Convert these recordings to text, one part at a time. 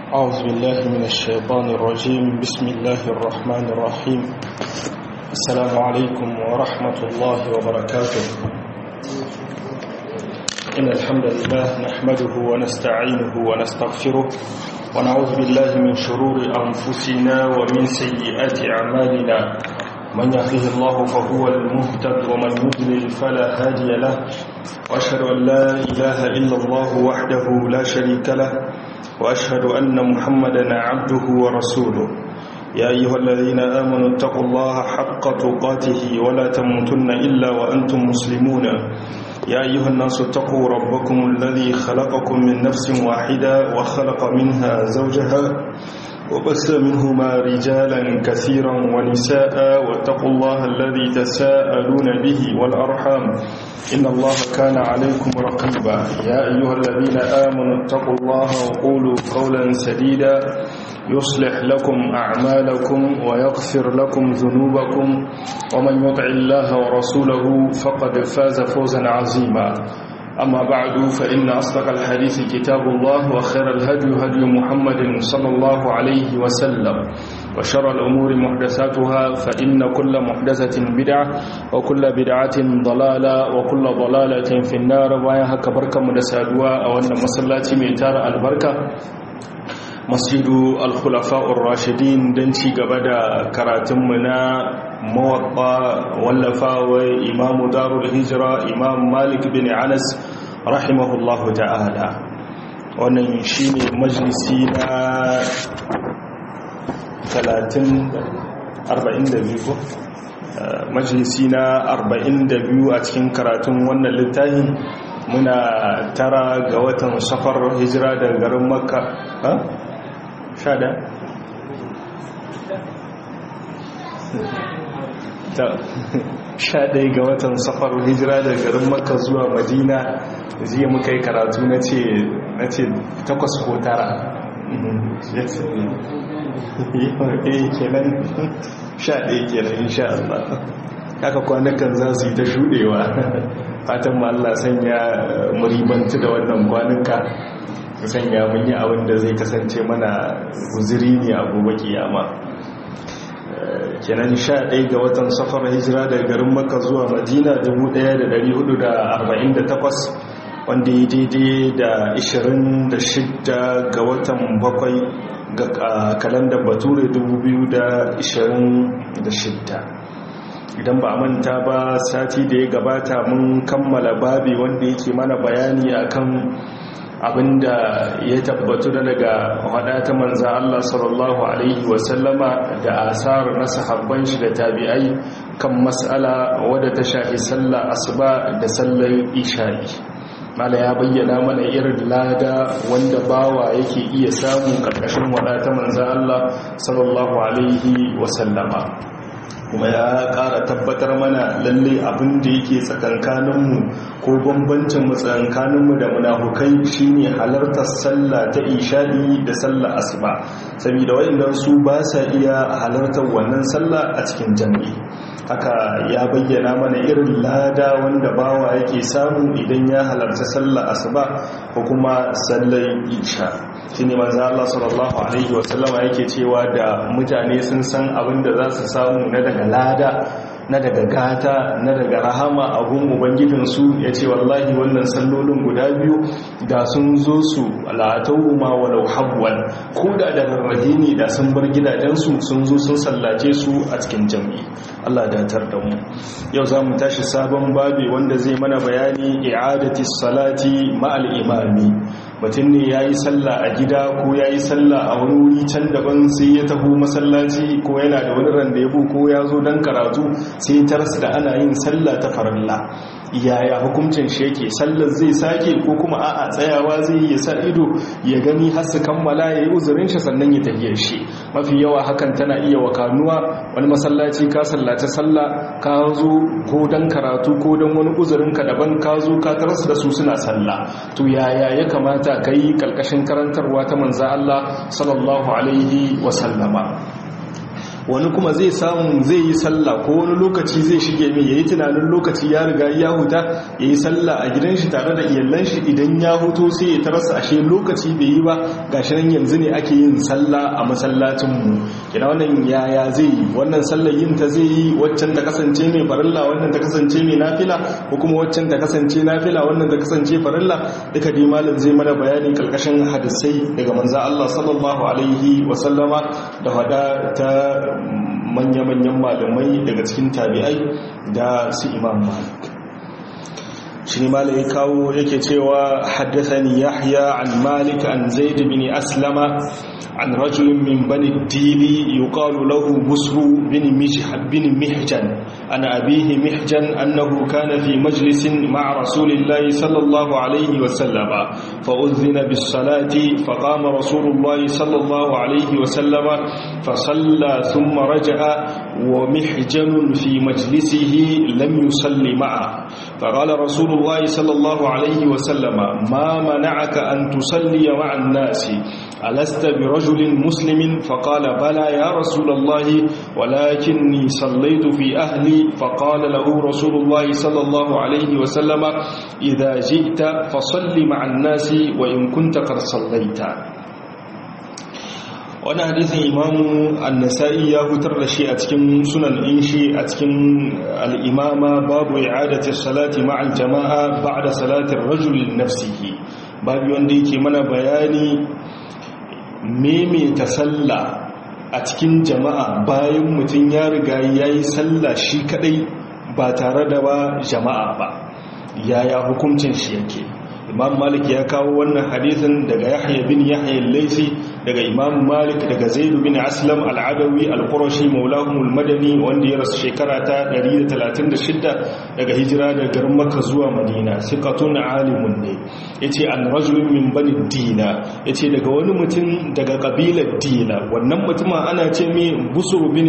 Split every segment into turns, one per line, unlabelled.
أعوذ بالله من الشيطان الرجيم بسم الله الرحمن الرحيم السلام عليكم ورحمة الله وبركاته إن الحمد لله نحمده ونستعينه ونستغفره ونعوذ بالله من شرور أنفسنا ومن سيئات أعمالنا من يهده الله فهو المهتد ومن يضلل فلا هادي له وأشهد أن لا إله إلا الله وحده لا شريك له وأشهد أن محمدا عبده ورسوله يا أيها الذين آمنوا اتقوا الله حق تقاته ولا تموتن إلا وأنتم مسلمون يا أيها الناس اتقوا ربكم الذي خلقكم من نفس واحدة وخلق منها زوجها وبث منهما رجالا كثيرا ونساء واتقوا الله الذي تساءلون به والأرحام إن الله كان عليكم رقيبا يا أيها الذين آمنوا اتقوا الله وقولوا قولا سديدا يصلح لكم أعمالكم ويغفر لكم ذنوبكم ومن يطع الله ورسوله فقد فاز فوزا عظيما أما بعد فإن أصدق الحديث كتاب الله وخير الهدي هدي محمد صلى الله عليه وسلم وشر الأمور محدثاتها فإن كل محدثة بدعة وكل بدعة ضلالة وكل ضلالة في النار وياها كبركة مدسادوا أو أن مسلاتي ميتار البركة masjidu al-khulafa'ur rashidin don ci gaba da karatunmu na mawaɓa wallafawa imamu darul hijira imam malik bin anas rahimahullahu ta'ala wannan shi ne majalisi na 42 majalisi na 42 a cikin karatun wannan littafi muna tara ga watan safar hijira daga garin makka sha da sha ɗaya ga watan safar hijira da garin makka zuwa madina jiya muka yi karatu na ce takwas ko tara kenan sha ɗaya kenan insha Allah haka kwanakan za su yi ta shuɗewa fatan ma Allah sanya muribantu da wannan kwanuka sanya mun yi abin da zai kasance mana guziri ne a gobe kiyama kenan sha ɗaya ga watan safar hijira daga garin maka zuwa madina 1448 wanda ya daidai da 26 ga watan bakwai ga kalandar bature 2026 idan ba manta ba sati da ya gabata mun kammala babi wanda yake mana bayani akan abinda ya tabbatu da daga hada ta manza Allah sallallahu alaihi wasallama da asar na sahabban shi da tabi'ai kan mas'ala wadda ta shafi sallah asuba da sallar isha'i mala ya bayyana mana irin lada wanda bawa yake iya samu karkashin wada ta manza Allah sallallahu alaihi wasallama kuma ya ƙara tabbatar mana lalle abin da yake tsakankaninmu ko bambancin tsakankaninmu da munafukai shine halartar sallah ta isha'i da sallah asuba saboda waɗannan su ba sa iya halartar wannan sallah a cikin jami'i haka ya bayyana mana irin lada wanda bawa yake samu idan ya halarta sallah asuba ko kuma sallar isha shine manzo Allah sallallahu alaihi wasallama yake cewa da mutane sun san abin da za su samu na daga lada na daga gata na daga rahama a gun ubangijinsu ya ce wallahi wannan sallolin guda biyu da sun zo su la'atau ma walau habwan ko da da rarrahe ne da sun bar gidajensu sun zo sun sallace su a cikin jam'i Allah datar da mu yau za mu tashi sabon babi wanda zai mana bayani i'adati salati ma'al imami mutum ne ya yi sallah a gida ko ya yi sallah a wani wuri can daban sai ya taho masallaci ko yana da wani randebu ko ya zo don karatu sai tarsa da ana yin sallah ta farilla yaya hukuncin shi yake sallar zai sake ko kuma a'a tsayawa zai yi sa ido ya gani har su kammala ya yi uzurin shi sannan ya tafiyar shi mafi yawa hakan tana iya wakanuwa wani masallaci ka sallace sallah ka zo ko don karatu ko don wani uzurin ka daban ka zo ka tarsa da su suna sallah to yaya ya kamata ka yi kalkashin karantarwa ta manza Allah sallallahu alaihi wa sallama wani kuma zai samu zai yi sallah ko wani lokaci zai shige mai yayi tunanin lokaci ya riga ya huta yayi sallah a gidan shi tare da iyalan shi idan ya huto sai ya tarasa ashe lokaci bai yi ba gashi nan yanzu ne ake yin sallah a masallacin mu kina wannan yaya zai yi wannan sallar yin ta zai yi waccan ta kasance mai farilla wannan ta kasance mai nafila ko kuma waccan ta kasance nafila wannan ta kasance farilla duka dai malam zai mana bayani kalkashin hadisai daga manzo Allah sallallahu alaihi wa sallama da hada ta manya-manyan malamai daga cikin tabi'ai da su imam malik shi ne malai kawo yake cewa haddathani yahya an malik an zaid bin aslama عن رجل من بني الديل يقال له بسر بن بن محجن عن أبيه محجن أنه كان في مجلس مع رسول الله صلى الله عليه وسلم فأذن بالصلاة فقام رسول الله صلى الله عليه وسلم فصلى ثم رجع ومحجن في مجلسه لم يصل معه فقال رسول الله صلى الله عليه وسلم ما منعك أن تصلي مع الناس ألست برجل مسلم فقال بلى يا رسول الله ولكني صليت في أهلي فقال له رسول الله صلى الله عليه وسلم إذا جئت فصل مع الناس وإن كنت قد صليت wani hadisin imamu annasa'i ya hutar da shi a cikin sunan inshi a cikin al'imama babu i'adati salati ma'al jama'a ba'da salatin rajulin nafsihi babu wanda yake mana bayani maimaita sallah a cikin jama'a bayan mutum ya riga ya yi sallah shi kadai ba tare da ba jama'a ba yaya hukuncin shi yake imam malik ya kawo wannan hadisin daga yahya bin yahya al-laisi daga imam malik daga zaid bin aslam al-adawi al-qurashi maulahum al-madani wanda ya rasu shekara ta 136 daga hijira daga garin makka zuwa madina siqatun alimun ne yace an rajulun min bani dina yace daga wani mutum daga kabilar dina wannan mutumin ana ce mai busur bin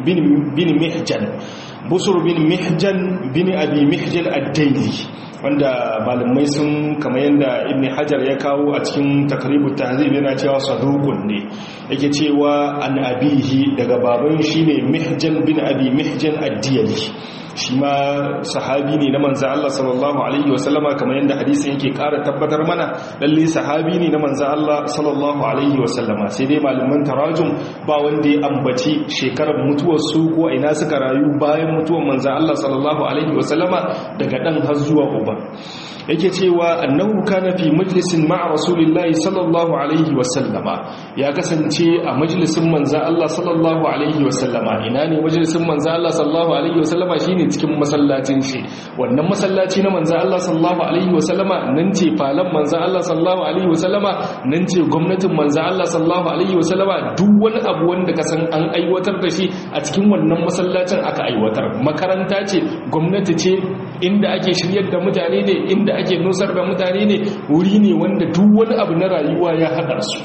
bin mihjan busur bin mihjan bin abi mihjan ad-daili wanda malamai sun kama yadda ibn hajar ya kawo a cikin takribu tahzib yana cewa sadukun ne yake cewa an abihi daga baban shine mihjan bin abi mihjan ad-diyali shi ma sahabi ne na manzan Allah sallallahu Alaihi wasallama kamar yadda hadisi yake kara tabbatar mana lalle sahabi ne na manzan Allah sallallahu Alaihi wasallama sai dai malaman tarajum ba wanda ya ambaci shekarar mutuwarsu ko ina suka rayu bayan mutuwar manzan Allah sallallahu Alaihi wasallama daga ɗan har zuwa uba yake cewa annahu kana fi majlisin ma'a rasulillahi sallallahu alaihi wasallama ya kasance a majalisin manza Allah sallallahu alaihi wasallama ina ne majalisin manza Allah sallallahu alaihi wasallama shine cikin masallacin shi wannan masallaci na manza Allah sallallahu alaihi wasallama nan ce falan manza Allah sallallahu alaihi wasallama nan ce gwamnatin manza Allah sallallahu alaihi wasallama duk wani abu wanda ka san an aiwatar da shi a cikin wannan masallacin aka aiwatar makaranta ce gwamnati ce inda ake shiryar da mutane ne inda ake nusar da mutane ne wuri ne wanda duk wani abu na rayuwa ya haɗa su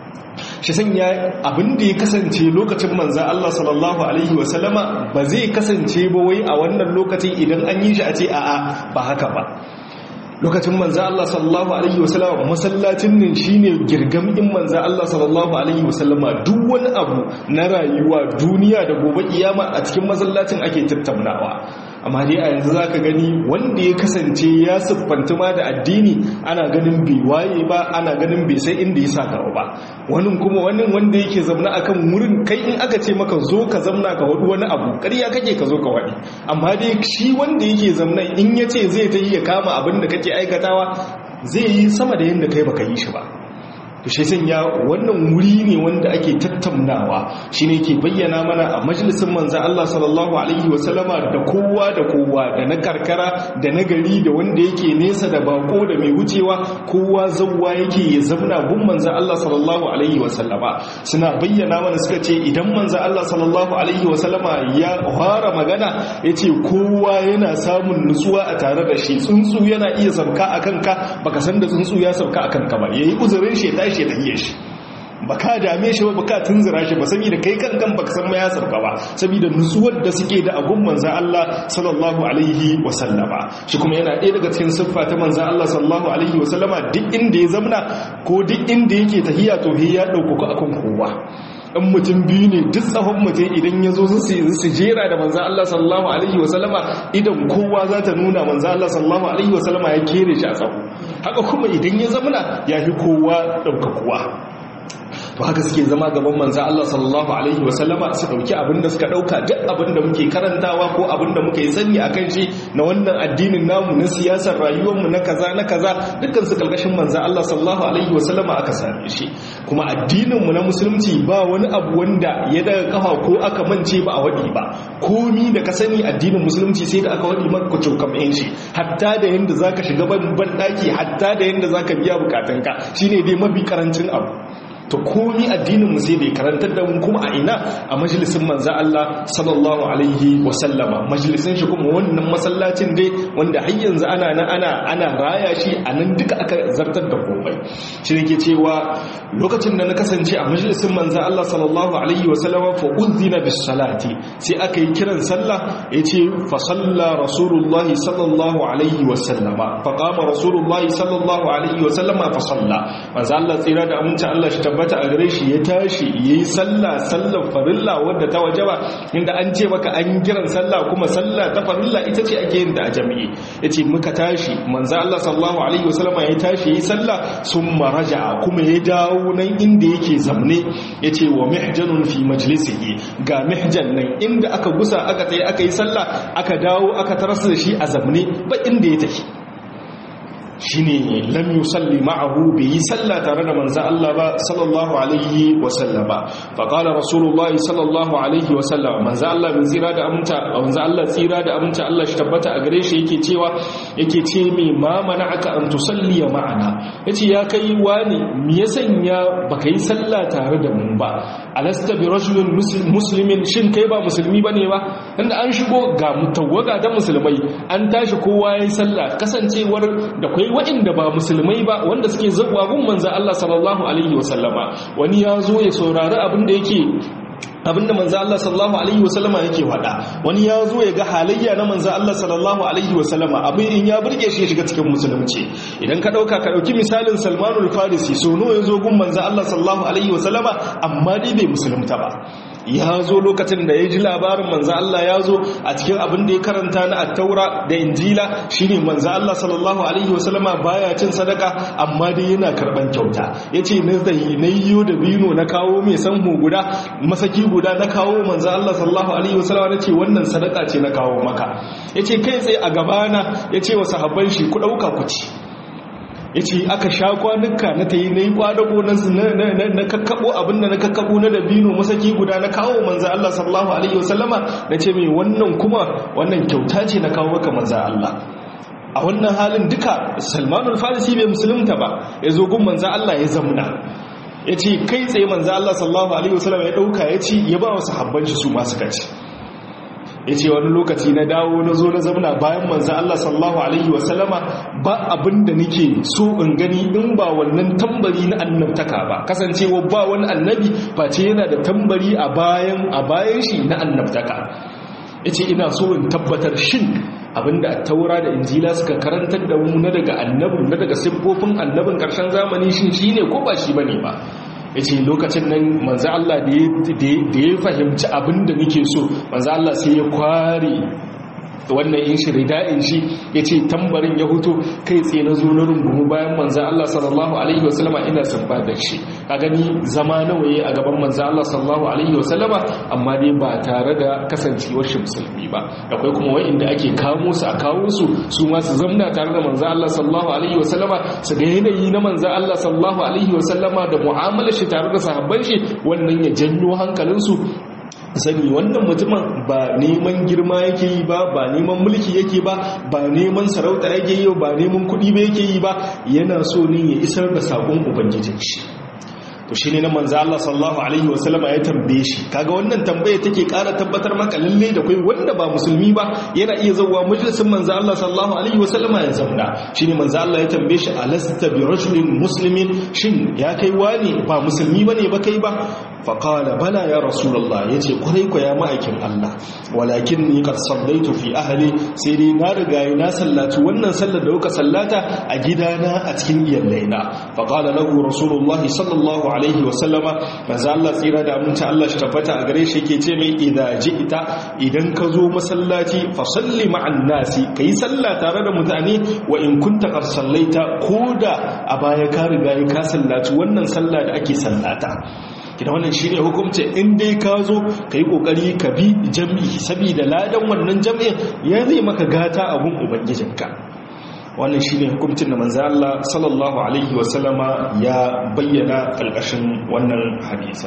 shi sanya abin da ya kasance lokacin manzan Allah sallallahu Alaihi wasallama ba zai kasance ba wai a wannan lokacin idan an yi shi a ce a'a ba haka ba lokacin manzan Allah sallallahu Alaihi wasallama masallacin nan shi ne girgamin manzan Allah sallallahu Alaihi wasallama duk wani abu na rayuwa duniya da gobe kiyama a cikin masallacin ake tattaunawa amma dai a yanzu za ka gani wanda ya kasance ya siffanta ma da addini ana ganin bai waye ba ana ganin bai sai inda ya sa gaba ba wani kuma wani wanda yake zamna akan wurin kai in aka ce maka zo ka zamna ka wadu wani abu ƙarya kake ka zo ka wadi amma dai shi wanda yake zamna in ya ce zai ta yi ya kama abin da kake aikatawa zai yi sama da yadda kai baka yi shi ba to shi sanya wannan wuri ne wanda ake tattaunawa shine ke bayyana mana a majalisin manzo Allah sallallahu alaihi wasallama da kowa da kowa da na karkara da na gari da wanda yake nesa da bako da mai wucewa kowa zawwa yake ya zamna gun manzo Allah sallallahu alaihi wasallama suna bayyana mana suka ce idan manzo Allah sallallahu alaihi wasallama ya fara magana yace kowa yana samun nutsuwa a tare da shi tsuntsu yana iya sauka akan ka baka san da tsuntsu ya sauka akan ka ba yayi uzurin shi tashi ya tafiye shi ba ka dame shi ba ba ka tunzura shi ba saboda kai kan kan baka san ma ya sarka ba saboda nutsuwar da suke da agun manzan Allah sallallahu alaihi wa sallama shi kuma yana ɗaya daga cikin siffa ta manzan Allah sallallahu alaihi wa sallama duk inda ya zamna ko duk inda yake tahiya to ya ɗaukaku akan kowa in mutum biyu ne duk tsawon mutum idan ya zo su jera da manzan Allah sallallahu alaihi wasallama idan kowa za ta nuna manzan Allah sallallahu alaihi wasallama ya kere shi a tsawo haka kuma idan ya zamana ya fi kowa ɗaukakuwa to haka suke zama gaban manzan Allah sallallahu alaihi wasallama su dauki abinda suka dauka duk abinda muke karantawa ko abinda muke sani akan shi na wannan addinin namu na siyasar rayuwarmu na kaza na kaza dukkan su kalkashin manzan Allah sallallahu alaihi wasallama aka same shi kuma addinin mu na musulunci ba wani abu wanda ya daga kafa ko aka mance ba a wadi ba komi da ka sani addinin musulunci sai da aka wadi maka cokam ɗin shi hatta da yanda zaka shiga ban daki hatta da yanda zaka biya bukatunka shine dai mafi karancin abu to komi addininmu sai bai karantar da mu kuma a ina a majalisin manzo Allah sallallahu alaihi wasallama majalisin shi kuma wannan masallacin dai wanda har yanzu ana nan ana ana raya shi a nan duka aka zartar da komai shi ne ke cewa lokacin da na kasance a majalisin manzo Allah sallallahu alaihi wasallama fa uzina bis salati sai aka yi kiran sallah yace fa salla rasulullah sallallahu alaihi wasallama fa qama rasulullah sallallahu alaihi wasallama fa salla manzo Allah tsira da aminci Allah shi tabbata a gare shi ya tashi ya yi sallah sallar farilla wadda ta waje ba inda an ce maka an kiran sallah kuma sallah ta farilla ita ce ake yin da a jami'i ya ce muka tashi manza Allah sallallahu alaihi wasallam ya tashi ya yi sallah sun maraja kuma ya dawo nan inda yake zamne ya ce wa mihjanun fi majlisihi ga mihjan nan inda aka gusa aka tsaye aka yi sallah aka dawo aka tarasa da shi a zamne ba inda ya tafi shine lam yusalli ma'ahu bi salla tare da manzo Allah ba sallallahu alaihi wa sallama fa qala rasulullahi sallallahu alaihi wa sallama manzo Allah bin zira da aminta manzo Allah tsira da aminta Allah shi tabbata a gare shi yake cewa yake ce me ma mana'aka an tusalli ma'ana yace ya kai wani me ya sanya baka yi salla tare da mu ba alasta bi rajulin muslimin shin kai ba musulmi bane ba inda an shigo ga mutawaga da musulmai an tashi kowa yayi salla kasancewar da kai waɗanda ba musulmai ba wanda suke zaɓa gun manza Allah sallallahu Alaihi wasallama wani ya zo ya saurari abin da yake abinda manzo Allah sallallahu alaihi wasallama yake faɗa wani ya zo ya ga halayya na manzo Allah sallallahu alaihi wasallama abin in ya burge shi ya shiga cikin musulunci idan ka dauka ka dauki misalin Salmanul Farisi so nawa ya zo gun manzo Allah sallallahu alaihi wasallama amma dai bai musulunta ba ya zo lokacin da ya ji labarin manzo Allah ya zo a cikin abin da ya karanta na attaura da injila shine manzo Allah sallallahu alaihi wasallama baya cin sadaka amma dai yana karban kyauta yace na zai na yiwo da bino na kawo mai sanhu guda masaki guda na kawo manzo Allah sallallahu alaihi wasallama nace wannan sadaka ce na kawo maka yace kai tsaye a gabana yace wa sahabban shi ku dauka ku ci ya ce aka sha kwanuka na ta yi na yi kwadago na kakkabo abinda na kakkabo na dabino masaki guda na kawo manza Allah sallallahu Alaihi wasallama na ce mai wannan kuma wannan kyauta ce na kawo maka manza Allah a wannan halin duka salmanul farisi bai musulunta ba ya zo gun manza Allah ya zamuna ya ce kai tsaye manza Allah sallallahu Alaihi wasallama ya ɗauka ya ci ya ba wasu habban shi su masu kaci ya ce wani lokaci na dawo na zo na zamana bayan manzan Allah sallallahu Alaihi wasallama ba abin da nake so in gani in ba wannan tambari na annabtaka ba kasancewa ba wani annabi face yana da tambari a bayan a bayan shi na annabtaka ya ce ina so in tabbatar shin abinda taura da injila suka karantar da mu na daga annabin na daga siffofin annabin karshen zamani shin shi ne ko ba shi ba ne ba ya ce lokacin nan manzo Allah da ya fahimci abin da nake so manzo Allah sai ya kware wannan yin shi rida'in shi ya ce tambarin ya hutu kai tsaye na zo na rungumu bayan manzan Allah sallallahu Alaihi wasallama ina sabba da shi ka gani zama nawaye a gaban manzan Allah sallallahu Alaihi wasallama amma dai ba tare da kasancewar shi musulmi ba akwai kuma wa'inda ake kamo su a kawo su su ma su zamna tare da manzan Allah sallallahu Alaihi wasallama su ga yanayi na manzan Allah sallallahu Alaihi wasallama da mu'amalar shi tare da sahabban shi wannan ya janyo hankalinsu sani wannan mutumin ba neman girma yake yi ba ba neman mulki yake ba ba neman sarauta yake yi ba neman kuɗi ba yake yi ba yana so ne ya isar da sakon ubangijin shi to shine na manzo Allah sallallahu alaihi wasallama ya tambaye shi kaga wannan tambaya take ƙara tabbatar maka lalle da kai wanda ba musulmi ba yana iya zawwa majalisin manzo Allah sallallahu alaihi wasallama ya zauna shine manzo Allah ya tambaye shi alasta bi rajulin muslimin shin ya kai wani ba musulmi bane ba kai ba faƙala bala ya rasulallah ya ce kwarai kwa ya ma'aikin Allah walakin ni kar sallaitu fi ahali sai dai na riga yi na sallaci wannan sallar da kuka sallata a gidana a cikin iyallaina faƙala lahu rasulullahi sallallahu alaihi wasallama manzo Allah tsira da aminci Allah shi tabbata a gare shi yake ce mai idza ji'ta idan ka zo masallaci fa salli ma'an nasi kai sallah tare da mutane wa in kunta qad sallaita koda a baya ka riga ka sallaci wannan sallah da ake sallata kina wannan shine hukunci in dai ka zo kai kokari ka bi jami'i saboda ladan wannan jami'in ya zai maka gata a gun ubangijinka wannan shine hukuncin da manzo Allah sallallahu alaihi wasallama ya bayyana kalkashin wannan hadisi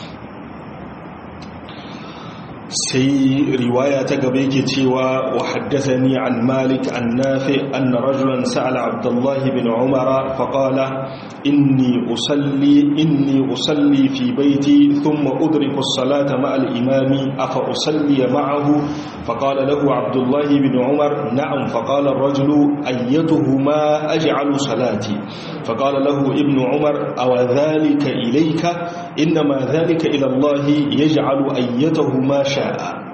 sai riwaya ta gaba yake cewa wa haddathani an malik an nafi anna rajulan sa'ala abdullah bin umara fa qala inni usalli inni usalli fi bayti thumma udriku as-salata ma'a al-imami afa usalli ma'ahu fa qala lahu abdullah bin umar na'am fa qala ar-rajulu ayyatuhuma aj'alu salati fa qala lahu ibn umar aw dhalika ilayka inma dhalika ila allah yaj'alu ayyatuhuma sha'a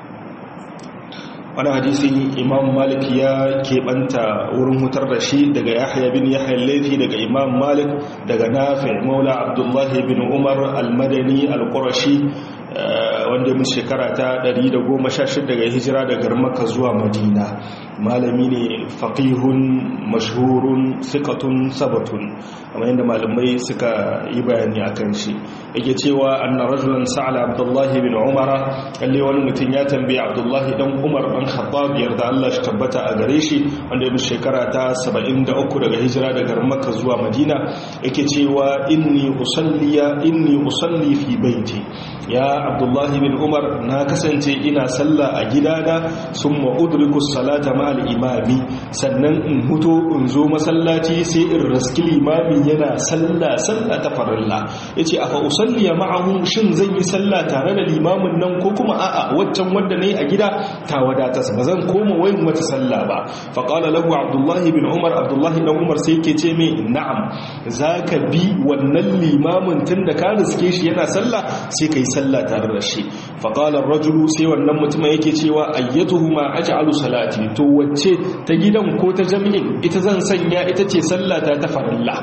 wani hadisi imam malik ya keɓanta wurin hutar da shi daga yahya bin yahya laifi daga imam malik daga nafi maula abdullahi bin umar al-madani al-qurashi wanda mun shekara ta 116 daga hijira daga makka zuwa madina malami ne faqihun mashhurun thiqatun sabatun amma yadda malamai suka yi bayani akan shi yake cewa anna rajulan sa'ala abdullahi bin umar kalle wani mutum ya tambaye abdullahi dan umar dan khattab yarda Allah shi tabbata a gare shi wanda mun shekara ta 73 daga hijira daga makka zuwa madina yake cewa inni usalliya inni usalli fi baiti ya abdullahi bin umar na kasance ina sallah a gidana sun ma'udriku salata ma'al imami sannan in huto in zo masallaci sai in raski limami yana sallah sallah ta farilla ya ce a fa'usalliya ma'ahu shin zan yi sallah tare da limamin nan ko kuma a'a waccan wadda na yi a gida ta wadata ba zan koma wayin wata sallah ba faƙala lahu abdullahi bin umar abdullahi dan umar sai ke ce mai na'am za ka bi wannan limamin tun da ka riske shi yana sallah sai ka yi sallah tare da shi faƙalar rajulu sai wannan mutumin yake cewa ayyatuhu ma aj'alu salati to wacce ta gidan ko ta jami'in ita zan sanya ita ce sallata ta farilla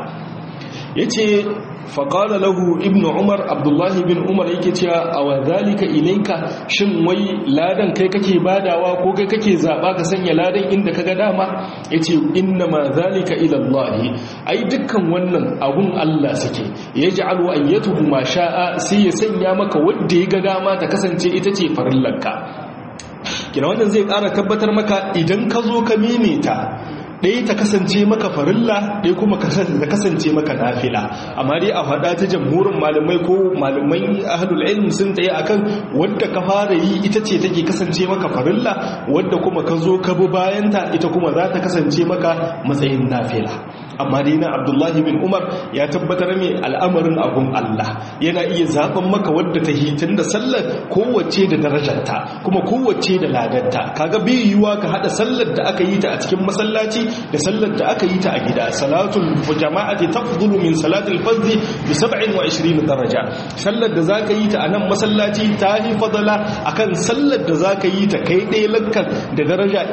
yace faƙala lahu ibnu umar abdullahi bin umar yake cewa a wa zalika ilaika shin wai ladan kai kake badawa ko kai kake zaɓa ka sanya ladan inda kaga dama yace inna ma zalika ila Allah ai dukkan wannan abun Allah suke yaj'alu ayyatuhu ma sha'a sai ya sanya maka wanda ya ga dama ta kasance ita ce farillanka kina wannan zai ƙara tabbatar maka idan ka zo ka mimita ɗaya ta kasance maka farilla ɗaya kuma ta kasance maka nafila amma dai a faɗa ta jamhurin malamai ko malamai ahlul ilm sun tsaye akan wadda ka fara yi ita ce take kasance maka farilla wadda kuma ka zo ka bi bayanta ita kuma za ta kasance maka matsayin nafila amma dai na abdullahi bin umar ya tabbatar mai al'amarin abun allah yana iya zaɓen maka wadda ta hitin da sallar kowace da darajarta kuma kowace da ladarta kaga bai yiwuwa ka haɗa sallar da aka yi ta a cikin masallaci da sallar da aka yi ta a gida salatul jama'ati tafdulu min salatul fardhi bi 27 daraja sallar da zaka yi ta a nan masallaci ta yi fadala akan sallar da zaka yi ta kai ɗaya lakkan da daraja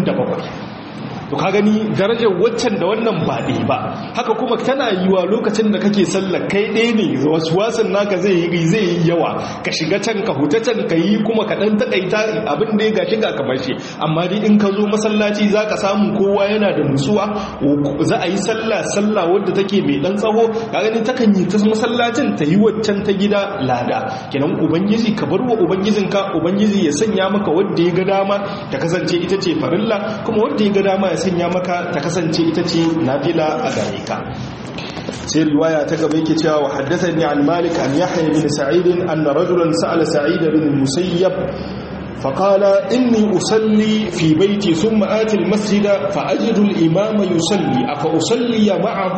27 to ka gani darajar waccan da wannan ba ɗaya ba haka kuma tana yiwa lokacin da kake sallar kai ɗaya ne wasu wasan naka zai yi zai yi yawa ka shiga can ka huta can ka yi kuma ka ɗan taƙaita abin da ya ga shiga kamar shi amma dai in ka zo masallaci za ka samu kowa yana da nutsuwa za a yi sallah sallah wadda take mai ɗan tsaho ka gani takan yi ta masallacin ta yi waccan ta gida lada kenan ubangiji ka bar wa ubangijinka ubangiji ya sanya maka wadda ya ga dama ta kasance ita ce farilla kuma wadda ya ga dama ya sanya maka ta kasance ita ce nafila a gare ka sai riwaya ta gaba yake cewa haddathani an malik an yahya bin sa'id anna rajulan sa'ala sa'id bin musayyab فقال إني أصلي في بيتي ثم آتي المسجد فأجد الإمام يصلي أفأصلي معه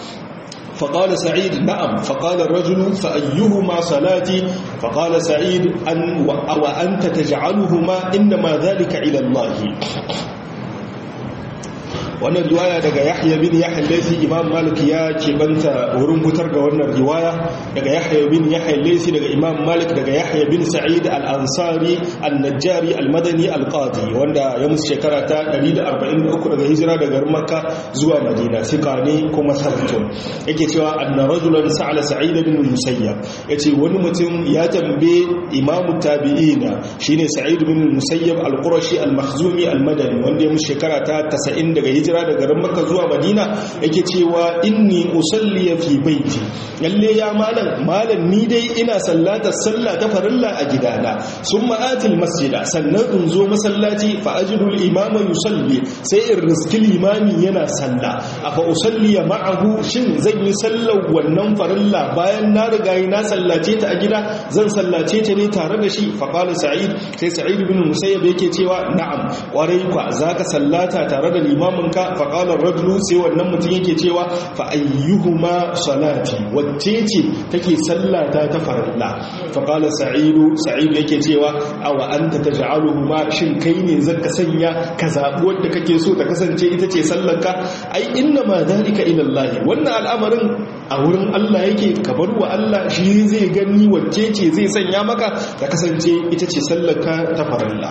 فقال سعيد نعم فقال الرجل فأيهما صلاتي فقال سعيد أن وأنت تجعلهما إنما ذلك إلى الله wannan riwaya daga yahya bin yahya laysi imam malik ya keɓanta wurin fitar da wannan riwaya daga yahya bin yahya laysi daga imam malik daga yahya bin sa'id al-ansari al-najjari al-madani al-qadi wanda ya musu shekara ta 143 daga hijira daga makka zuwa madina sika ne kuma sabtun yake cewa anna rajulan sa'ala sa'id bin musayyab yace wani mutum ya tambaye imam tabi'ina shine sa'id bin musayyab al-qurashi al-makhzumi al-madani wanda ya musu shekara ta 90 daga hijira daga makka zuwa madina yake cewa inni usalli fi baiti lalle ya malam malam ni dai ina sallata sallah ta farilla a gidana summa atil masjida sannan in zo masallaci fa ajidu al-imama yusalli sai in riski limami yana salla afa usalli ma'ahu shin zan yi sallar wannan farilla bayan na riga na sallace ta a gida zan sallace ta ne tare da shi fa qala sa'id sai sa'id ibn musayyab yake cewa na'am kwarai kwa zaka sallata tare da limamin ka fa qala ar-rajulu sai wannan mutum yake cewa fa ayyuhuma salati wacce ce take sallata ta farilla fa qala sa'id sa'id yake cewa aw anta taj'aluhuma shin kai ne zaka sanya ka zabi wanda kake so ta kasance ita ce sallarka ai inna ma zalika ila Allah wannan al'amarin a wurin Allah yake ka bar wa Allah shi zai gani wacce ce zai sanya maka ta kasance ita ce sallarka ta farilla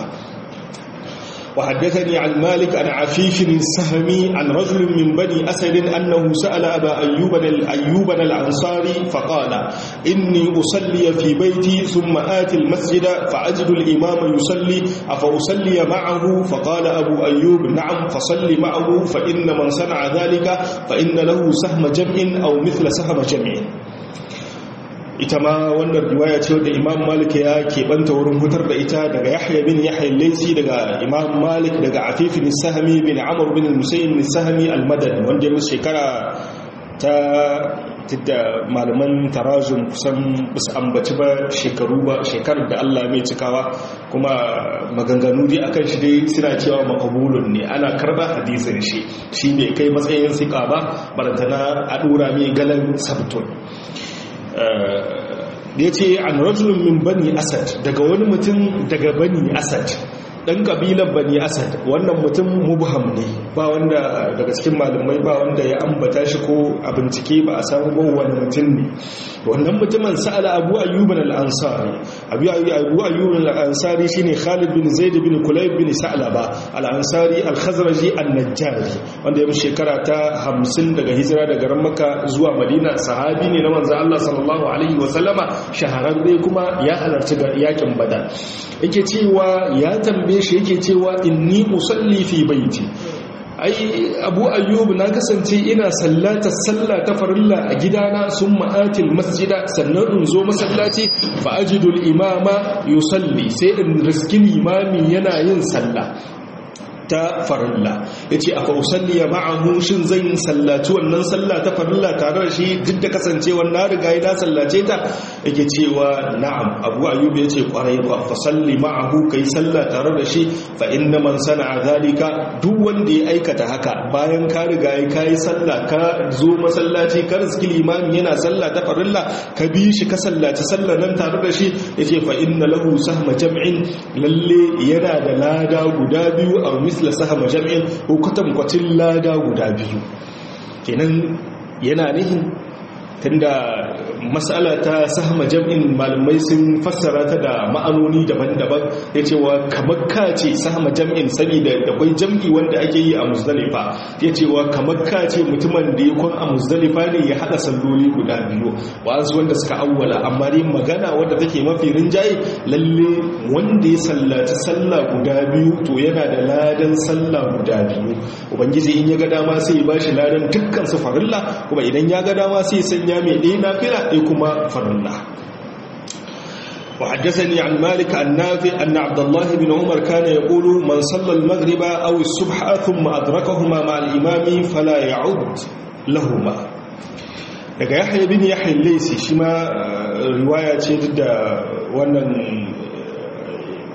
وحدثني عن مالك عن عفيف السهمي عن رجل من بني أسد أنه سأل أبا أيوب أيوب الأنصاري فقال إني أصلي في بيتي ثم آتي المسجد فأجد الإمام يصلي أفأصلي معه فقال أبو أيوب نعم فصل معه فإن من صنع ذلك فإن له سهم جمع أو مثل سهم جمع ita ma wannan riwaya ce wadda imam malik ya keɓanta wurin hutar da ita daga yahya bin yahya laisi daga imam malik daga afifin sahami bin amur bin musayin sahami almadani wanda ya musu shekara ta tidda malaman tarajun kusan basu ambaci ba shekaru ba shekarar da allah mai cikawa kuma maganganu dai akan shi dai suna cewa makabulun ne ana karba hadisin shi shi bai kai matsayin sika ba barantana a dora mai galan sabtun da ya ce an rajulun min bani asad daga wani mutum daga bani asad ɗan ƙabilar bani asad wannan mutum mubham ne ba wanda daga cikin malamai ba wanda ya ambata shi ko a bincike ba a samu ba wani mutum ne wannan mutumin sa'ala abu ayyuban al'ansari abu ayyuban al'ansari shi ne khalid bin zaid bin kulayb bin sa'alaba al'ansari al-khazraji al-najjari wanda ya shekara ta hamsin daga hijira daga ran maka zuwa madina sahabi ne na manzo Allah sallallahu alaihi wa sallama shahararre kuma ya halarci yakin badar yake cewa ya tambaye shi yake cewa inni usalli fi baiti ai abu ayyub na kasance ina sallata sallah ta farilla a gidana sun ma'atil masjida sannan in zo masallaci fa ajidul imama yusalli sai in riski limami yana yin sallah ta farilla ya ce aka usalli ya ma'ahu shin zan sallaci wannan sallah ta farilla tare da shi duk da kasancewar na riga ya sallace ta yake cewa na'am abu ayyub ya ce kwarai kwa fa salli ma'ahu kai sallah tare da shi fa inna man sana'a zalika duk wanda ya aikata haka bayan ka riga ya kai sallah ka zo masallaci ka riski limami yana sallah ta farilla ka bi shi ka sallaci sallah nan tare da shi yace fa inna lahu sahma jam'in lalle yana da lada guda biyu a misla sahama jami'in ko kwatankwacin lada guda biyu kenan yana nihin tunda matsala ta sahama jam'in malamai sun fassara ta da ma'anoni daban-daban ya cewa kamar ka ce sahama jam'in sani da akwai jam'i wanda ake yi a muzdalifa ya cewa kamar ka ce mutumin da ya kwan a muzdalifa ne ya haɗa salloli guda biyu wa'azu wanda suka awwala amma dai magana wadda take mafi rinjaye lalle wanda ya sallaci sallah guda biyu to yana da ladan sallah guda biyu ubangiji in ya ga dama sai ya bashi ladan dukkan su farilla kuma idan ya ga dama sai ya sanya mai ɗaya nafila ɗaya kuma farilla وحدثني عن مالك النافع أن عبد الله بن عمر كان يقول من صلى المغرب أو الصبح ثم أدركهما مع الإمام فلا يعد لهما daga yahya bin yahya laisi shi ma riwaya ce da wannan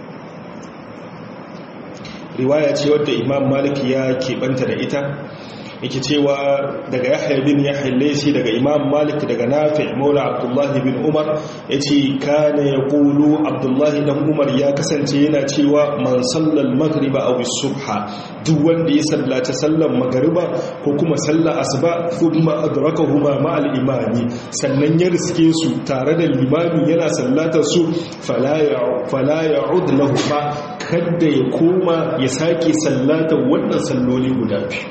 riwaya ce wadda imam malik ya keɓanta da ita yake cewa daga yahya bin yahya laysi daga imam malik daga nafi maula abdullah bin umar yace kana yaqulu abdullah dan umar ya kasance yana cewa man sallal maghriba aw subha duk wanda ya sallaci sallar magriba ko kuma sallar asuba thumma adrakahuma ma al imami sannan ya riske su tare da limami yana sallatar su fala ya fala ya'ud lahuma kada ya koma ya sake sallatar wannan salloli guda biyu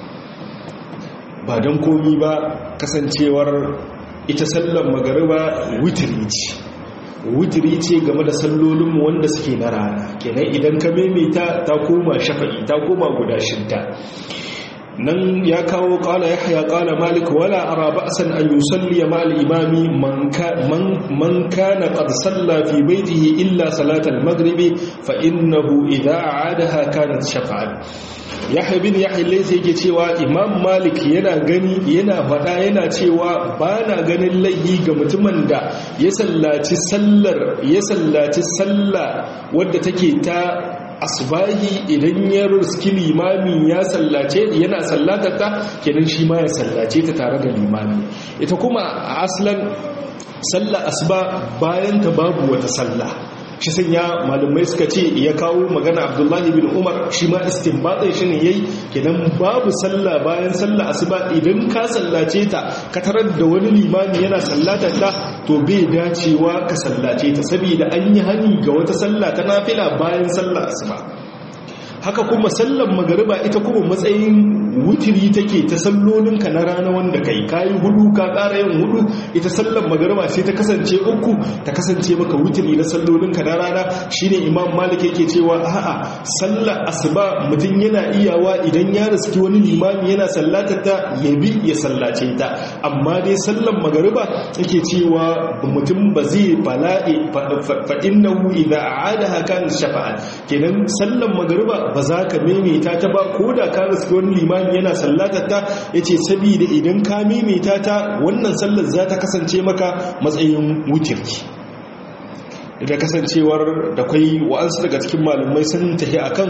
ba don komi ba kasancewar ita sallar magariba witiri ce witiri ce game da sallolinmu wanda suke na rana kenan idan ka maimaita ta koma shafa'i ta koma guda shidda nan ya kawo kala ya haya kala malik wala ara ba'san an yusalli ma al-imami man kana qad salla fi baytihi illa salat al-maghribi fa innahu idha aadaha kanat shafa'an yahya bin yahya laysa yake cewa imam malik yana gani yana faɗa yana cewa ba na ganin laihi ga mutumin da ya sallaci sallar ya sallaci sallah wadda take ta asbahi idan ya riski limami ya sallace yana sallatar ta kenan shi ma ya sallace ta tare da limami ita kuma a aslan sallar asba bayan ta babu wata sallah shi sanya malumai suka ce ya kawo magana abdullahi bin umar shi ma istinbatin shi ne yayi kenan babu sallah bayan sallah asuba idan ka sallace ta ka tarar da wani limami yana sallata ta to bai dacewa ka sallace ta saboda an yi hani ga wata sallah ta nafila bayan sallah asuba haka kuma sallar magariba ita kuma matsayin wutiri take ta sallolinka na rana wanda kai kayi hudu ka ƙara yin hudu ita sallar magariba sai ta kasance uku ta kasance maka wutiri na sallolinka na rana shine imam malik yake cewa a'a sallar asuba mutum yana iyawa idan ya riski wani limami yana sallatar ta ya bi ya sallace ta amma dai sallar magariba yake cewa mutum ba zai bala'i fa innahu idza a'adaha kan shafa'a kenan sallar magariba ba za ka maimaita ta ba ko da ka riski wani limami yana sallatar ta ya ce saboda idan ka maimaita ta wannan sallar za ta kasance maka matsayin wutirki da kasancewar da kwai wa'ansu daga cikin malamai sun tafi akan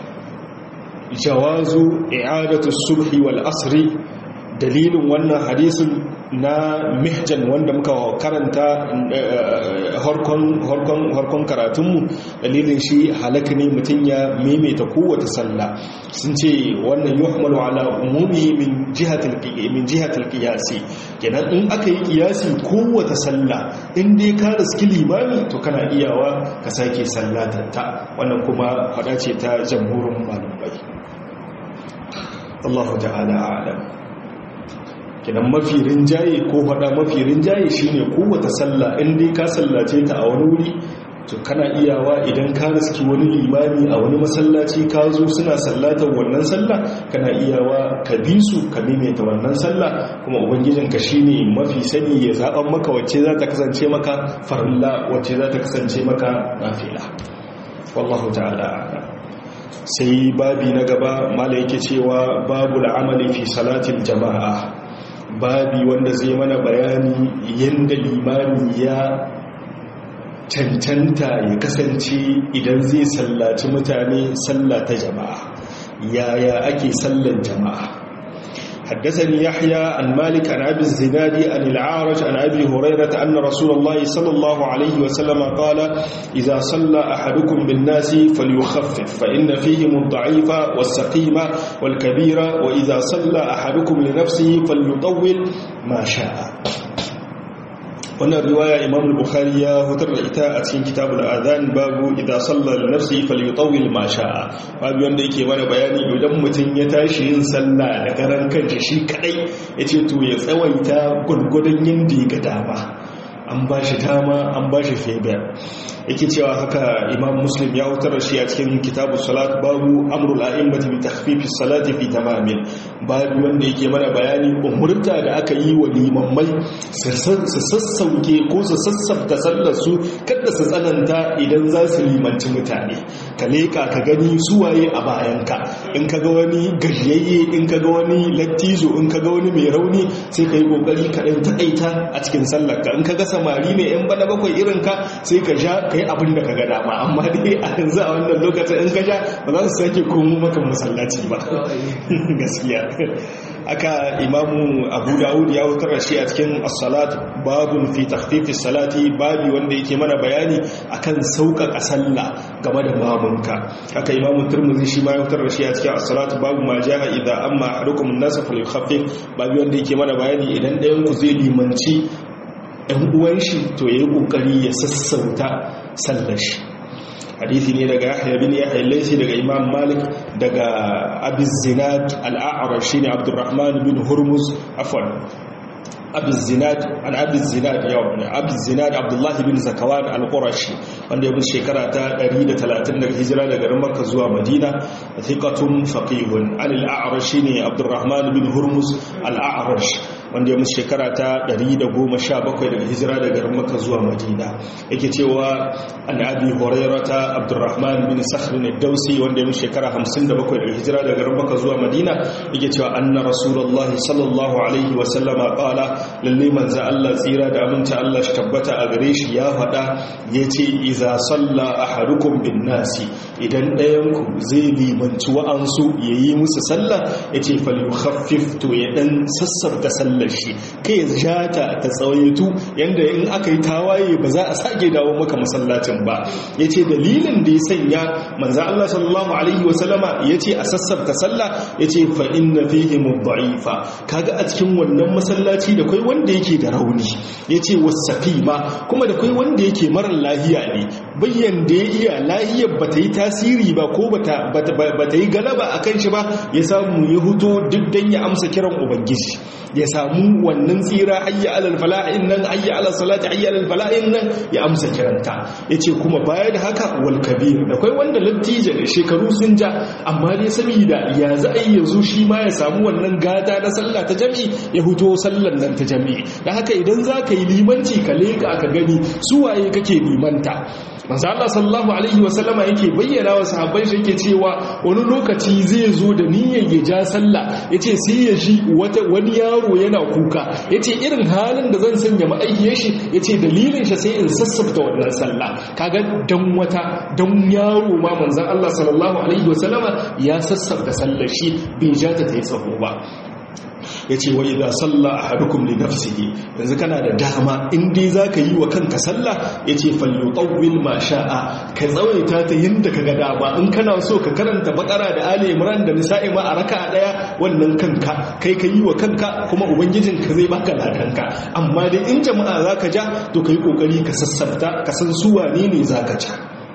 jawazu i'adatu subhi wal asri dalilin wannan hadisin na mihjan wanda muka karanta harkon karatunmu dalilin shi halaka ne mutum ya maimaita kowace sallah sun ce wannan yuhmalu ala umumi min jihatil min jihatil qiyasi kenan in aka yi qiyasi kowace sallah in dai ka riski limami to kana iyawa ka sake sallatar ta wannan kuma fada ce ta jamhurin malamai Allah ta'ala a'lam kinan mafi rinjaye ko faɗa mafi rinjaye shine kowace sallah in dai ka sallace ta a wani wuri to kana iyawa idan ka riski wani limami a wani masallaci ka zo suna sallatar wannan sallah kana iyawa ka bi su ka maimaita wannan sallah kuma ubangijinka shine mafi sani ya zaɓan maka wacce za ta kasance maka farilla wacce za ta kasance maka nafila wallahu ta'ala sai babi na gaba mala yake cewa babu la'amali fi salatin jama'a babi wanda zai mana bayani yadda limami ya cancanta ya kasance idan zai sallaci mutane sallata jama'a yaya ake sallan jama'a حدثني يحيى عن مالك عن أبي الزناد عن العارج عن أبي هريرة أن رسول الله صلى الله عليه وسلم قال إذا صلى أحدكم بالناس فليخفف فإن فيهم الضعيف والسقيم والكبير وإذا صلى أحدكم لنفسه فليطول ما شاء wannan riwaya imam al-bukhari ya hutar da ita a cikin kitabul adhan babu idan salla li nafsi falyutawil ma sha'a babu wanda yake mana bayani idan mutum ya tashi yin sallah da garan kanshi shi kadai yace to ya tsawaita gurgurdan yanda ya ga dama an ba shi dama an ba shi feber yake cewa haka imam muslim ya hutar shi a cikin kitabu salat babu amrul a'immati bi takhfifis salati fi tamamin babu wanda yake mana bayani umurta da aka yi wa limammai su sassauke ko su sassafta sallar su kada su tsananta idan za su limanci mutane ka leka ka gani suwaye a bayanka in ka ga wani gajiyayye in ka ga wani lattizo in ka ga wani mai rauni sai ka yi kokari ka ɗan taƙaita a cikin sallarka in ka ga samari ne yan bana bakwai irin ka sai ka sha ka yi abin da ka ga dama amma dai a yanzu a wannan lokacin in ka sha ba za su sake komo maka masallaci ba gaskiya aka imamu abu dawud ya wutar da shi a cikin as-salat babun fi takhfif salati babi wanda yake mana bayani akan sauƙaƙa sallah game da mamunka aka imamu turmuzi shi ma ya wutar da shi a cikin as-salat babu ma jaa idza amma ahadukum an-nas falyukhaffif babi wanda yake mana bayani idan ɗayan ku zai limanci ɗan uwan shi to yayi kokari ya sassauta sallar shi hadisi ne daga yahya bin yahya laysi daga imam malik daga abi zinad al-a'raj shine abdurrahman bin hurmuz afwan abi zinad an abi zinad yau ne abi zinad abdullahi bin zakawan al-qurashi wanda ya bi shekara ta 130 daga hijira daga garin makka zuwa madina thiqatun faqihun an al-a'raj shine abdurrahman bin hurmuz al-a'raj wanda ya musu shekara ta 117 daga hijira daga garin makka zuwa madina yake cewa an abi hurairata abdurrahman bin sakhr bin dausi wanda ya musu shekara 57 daga hijira daga garin makka zuwa madina yake cewa anna rasulullahi sallallahu alaihi wa sallama qala lalle manzo Allah tsira da aminta Allah shi tabbata a gare shi ya faɗa yace iza salla ahadukum bin nasi idan ɗayan ku zai limanci wa'ansu yayi musu sallah yace falyukhaffif to ya dan sassarta sallar shi kai ya jata ta tsawaitu yanda in aka yi tawaye ba za a sake dawo maka masallacin ba yace dalilin da ya sanya manzo Allah sallallahu alaihi wasallama yace a sassarta sallah yace fa inna fihi mudha'ifa kaga a cikin wannan masallaci da kai wanda yake da rauni yace wasaqima kuma da kai wanda yake mara lahiya ne bayyan da ya iya lahiyar bata yi tasiri ba ko bata bata yi galaba akan shi ba ya samu ya huto duk dan ya amsa kiran ubangiji ya samu wannan tsira hayya alal fala'in nan hayya alal salati hayya alal fala'in nan ya amsa kiranta yace kuma baya da haka wal kabir da kai wanda lattija da shekaru sun ja amma dai saboda ya za a yi yanzu shi ma ya samu wannan gada na sallah ta jami'i ya huto sallan nan ta jami'i da haka idan za ka yi limanci ka leka ka gani su waye kake limanta manzo Allah sallallahu alaihi wasallama yake bayyana wa sahabbai shi yake cewa wani lokaci zai zo da niyyar ya ja sallah yace sai ya ji wata wani yaro yana kuka yace irin halin da zan sanya ma'aikiyar shi yace dalilin shi sai in sassafta wannan sallah kaga dan wata dan yaro ma manzon Allah sallallahu alaihi wasallama ya sassafta sallar shi bai ja ta tayi tsaho ba ya ce wai da salla a hadukum li nafsihi yanzu kana da dama in dai za ka yi wa kanka salla ya ce falyutawil ma sha'a ka tsawaita ta yadda ka ga dama in kana so ka karanta bakara da ali imran da nisa'i ma a raka daya wannan kanka kai ka yi wa kanka kuma ubangijin ka zai baka ladanka amma dai in jama'a za ka ja to ka yi kokari ka sassarta ka san su wane ne za ka ja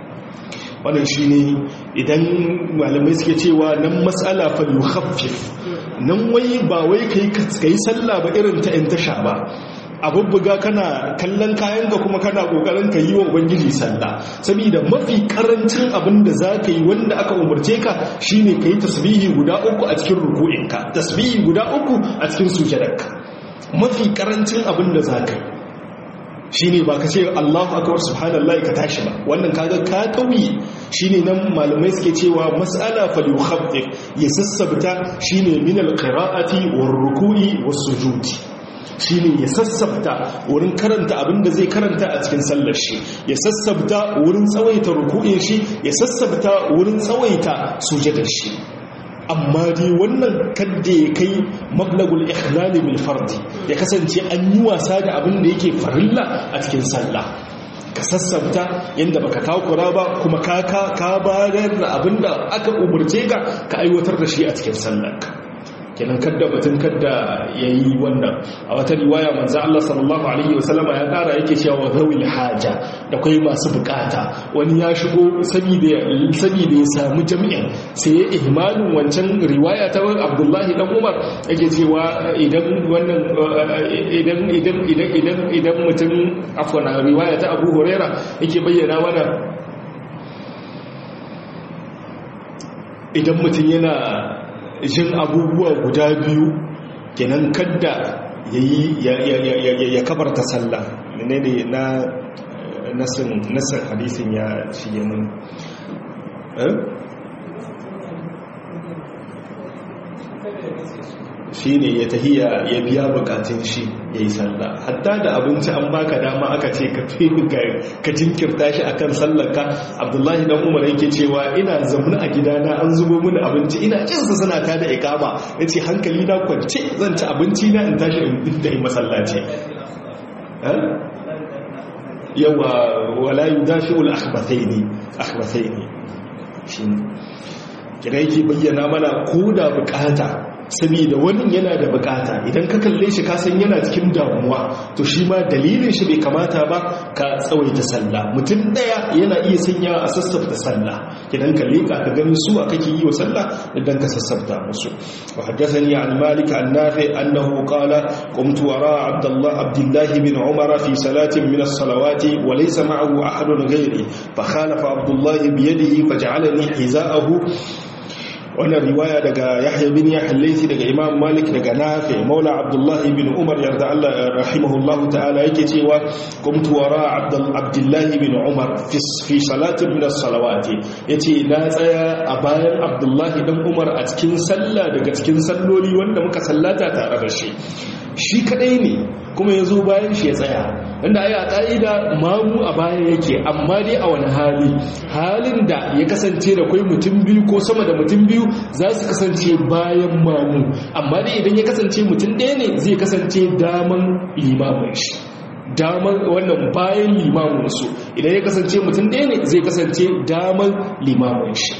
wannan shi ne idan malamai suke cewa nan matsala fa yukhaffif nan wai ba wai kai kai sallah ba irin ta in tasha ba abubbuga kana kallon kayan ka kuma kana kokarin ka yi wa ubangiji sallah saboda mafi karancin abin da za ka yi wanda aka umarce ka shine ka yi tasbihi guda uku a cikin ruku'inka tasbihi guda uku a cikin sujadarka mafi karancin abin da za ka yi shine ba ka ce Allahu akbar subhanallahi ka tashi ba wannan kaga ka kauye shine nan malamai suke cewa mas'ala fal yukhaffif ya sassabta shine min alqira'ati war ruku'i was sujudi shine ya sassabta wurin karanta abinda zai karanta a cikin sallar shi ya sassabta wurin tsawaita ruku'in shi ya sassabta wurin tsawaita sujudar shi amma dai wannan kadda ya kai mablagul ikhlali bil fardi ya kasance an yi wasa da abin da yake farilla a cikin sallah ka sassabta yadda baka takura ba kuma ka ka bayar da abin da aka umurce ka ka aiwatar da shi a cikin sallarka kenan kadda batun kadda yayi wannan a wata riwaya manzo Allah sallallahu alaihi wasallama ya kara yake cewa zawil haja da kai masu bukata wani ya shigo saboda saboda ya samu jami'in sai ya ihmalin wancan riwaya ta Abdullahi dan Umar yake cewa idan wannan idan idan idan idan idan mutum afwan riwaya ta Abu Huraira yake bayyana mana idan mutum yana jin abubuwa guda biyu kenan kadda ya kabarta sallah ne ne na nasin hadisin ya shige mun shi ne ya tahiya ya biya bukatun shi ya yi sallah hatta da abinci an baka dama aka ce ka fi ka jinkirta shi akan sallarka abdullahi dan umar yake cewa ina zaune a gidana an zubo mini abinci ina cinsa suna ta da ikama ya ce hankali na kwance zan ci abinci na in tashi in da yi masallaci yawa wala yi dafi ul akhbathaini akhbathaini shi kira yake bayyana mana ko da bukata saboda wani yana da bukata idan ka kalle shi ka san yana cikin damuwa to shi ma dalilin shi bai kamata ba ka tsawaita sallah mutum daya yana iya sanya a sassafta sallah idan ka leka ka gani su a kake yi wa sallah idan ka sassafta musu wa haddathani an malik an nafi annahu qala qumtu wara abdullah abdullah bin umar fi salatin min as-salawati wa laysa ma'ahu ahadun ghayri fa khalafa abdullah bi yadihi faj'alani hiza'ahu wannan riwaya daga yahya bin yahya laythi daga imam malik daga nafi maula abdullah bin umar yarda Allah rahimahullahu ta'ala yake cewa qumtu wara abdullah bin umar fi salatin min as-salawati yace na tsaya a bayan abdullah dan umar a cikin sallah daga cikin salloli wanda muka sallata tare da shi shi kadai ne kuma ya zo bayan shi ya tsaya inda ai a ƙa'ida mamu a baya yake amma dai a wani hali halin da ya kasance da kwai mutum biyu ko sama da mutum biyu za su kasance bayan mamu amma dai idan ya kasance mutum ɗaya ne zai kasance daman limamin shi daman wannan bayan limamin su idan ya kasance mutum ɗaya ne zai kasance daman limamin shi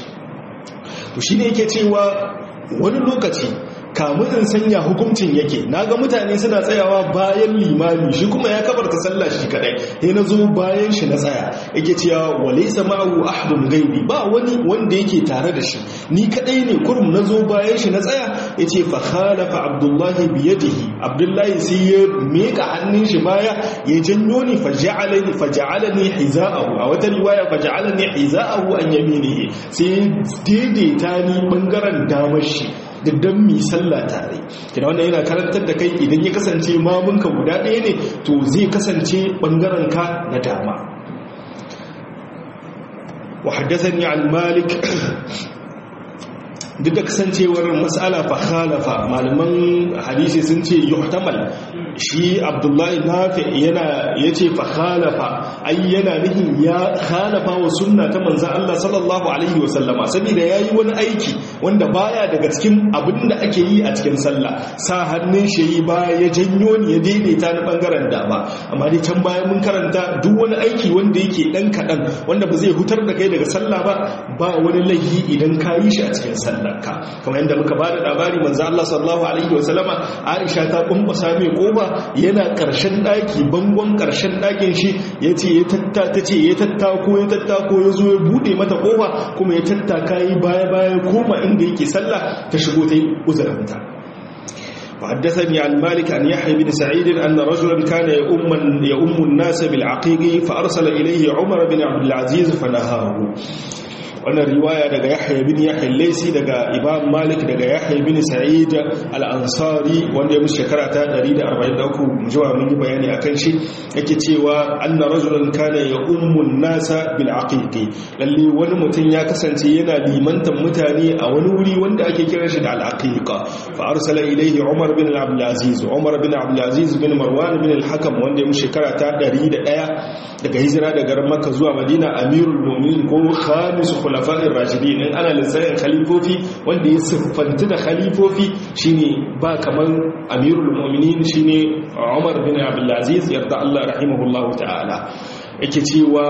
to shi ne yake cewa wani lokaci kamun in sanya hukuncin yake naga mutane suna tsayawa bayan limami shi kuma ya kabarta sallah shi kadai sai na zo bayan shi na tsaya yake cewa walaysa ma'ahu ahadun ghaibi ba wani wanda yake tare da shi ni kadai ne kurum na zo bayan shi na tsaya yace fa khalafa abdullahi bi yadihi abdullahi sai ya meka hannun shi baya ya janyo ni faj'alani faj'alani hiza'ahu a wata riwaya faj'alani hiza'ahu an yaminihi sai daidaita ni bangaren damar shi da don mi sallah tare kina wannan yana karantar da kai idan ya kasance mamunka guda ɗaya ne to zai kasance ɓangaren ka na dama wa haddathani an malik duk da kasancewar mas'ala fa khalafa malaman hadisi sun ce yuhtamal shi abdullahi nafi yana yace fa khalafa ai yana nihin ya khalafa wa sunna ta manzo Allah sallallahu alaihi wasallama saboda yayi wani aiki wanda baya daga cikin abinda ake yi a cikin sallah sa hannun shi yi baya ya janyo ni ya daidaita ni bangaren dama amma dai can baya mun karanta duk wani aiki wanda yake dan kadan wanda ba zai hutar da kai daga sallah ba ba wani laifi idan ka yi shi a cikin sallah ka kamar yadda muka bada labari manzo Allah sallallahu alaihi wasallama Aisha ta kumbusa mai koba yana karshen daki bangon karshen dakin shi yace ya tatta tace ya tattako ya tattako ya zo ya bude mata kofa kuma ya tattaka yi baya baya koma inda yake sallah ta shigo ta yi uzuranta وحدثني عن مالك عن يحيى بن سعيد أن رجلا كان يؤم, يؤم الناس بالعقيق فأرسل إليه عمر بن عبد العزيز فنهاه wannan riwaya daga yahya bin yahya laisi daga imam malik daga yahya bin sa'id al-ansari wanda ya musu shekara ta 143 mujawa mun yi bayani akan shi yake cewa anna rajulan kana ya ummun nasa bil aqiqi lalle wani mutum ya kasance yana limantan mutane a wani wuri wanda ake kira shi da al-aqiqa fa arsala ilayhi umar bin abdul aziz umar bin abdul aziz bin marwan bin al-hakam wanda ya musu shekara ta 101 daga hijira daga makka zuwa madina amirul mu'minin ko khamis khulafa'ir rashidin in ana lissafin khalifofi wanda ya siffanta da khalifofi shine ba kaman amirul mu'minin shine Umar bin Abdul Aziz yarda Allah rahimahullahu ta'ala yake cewa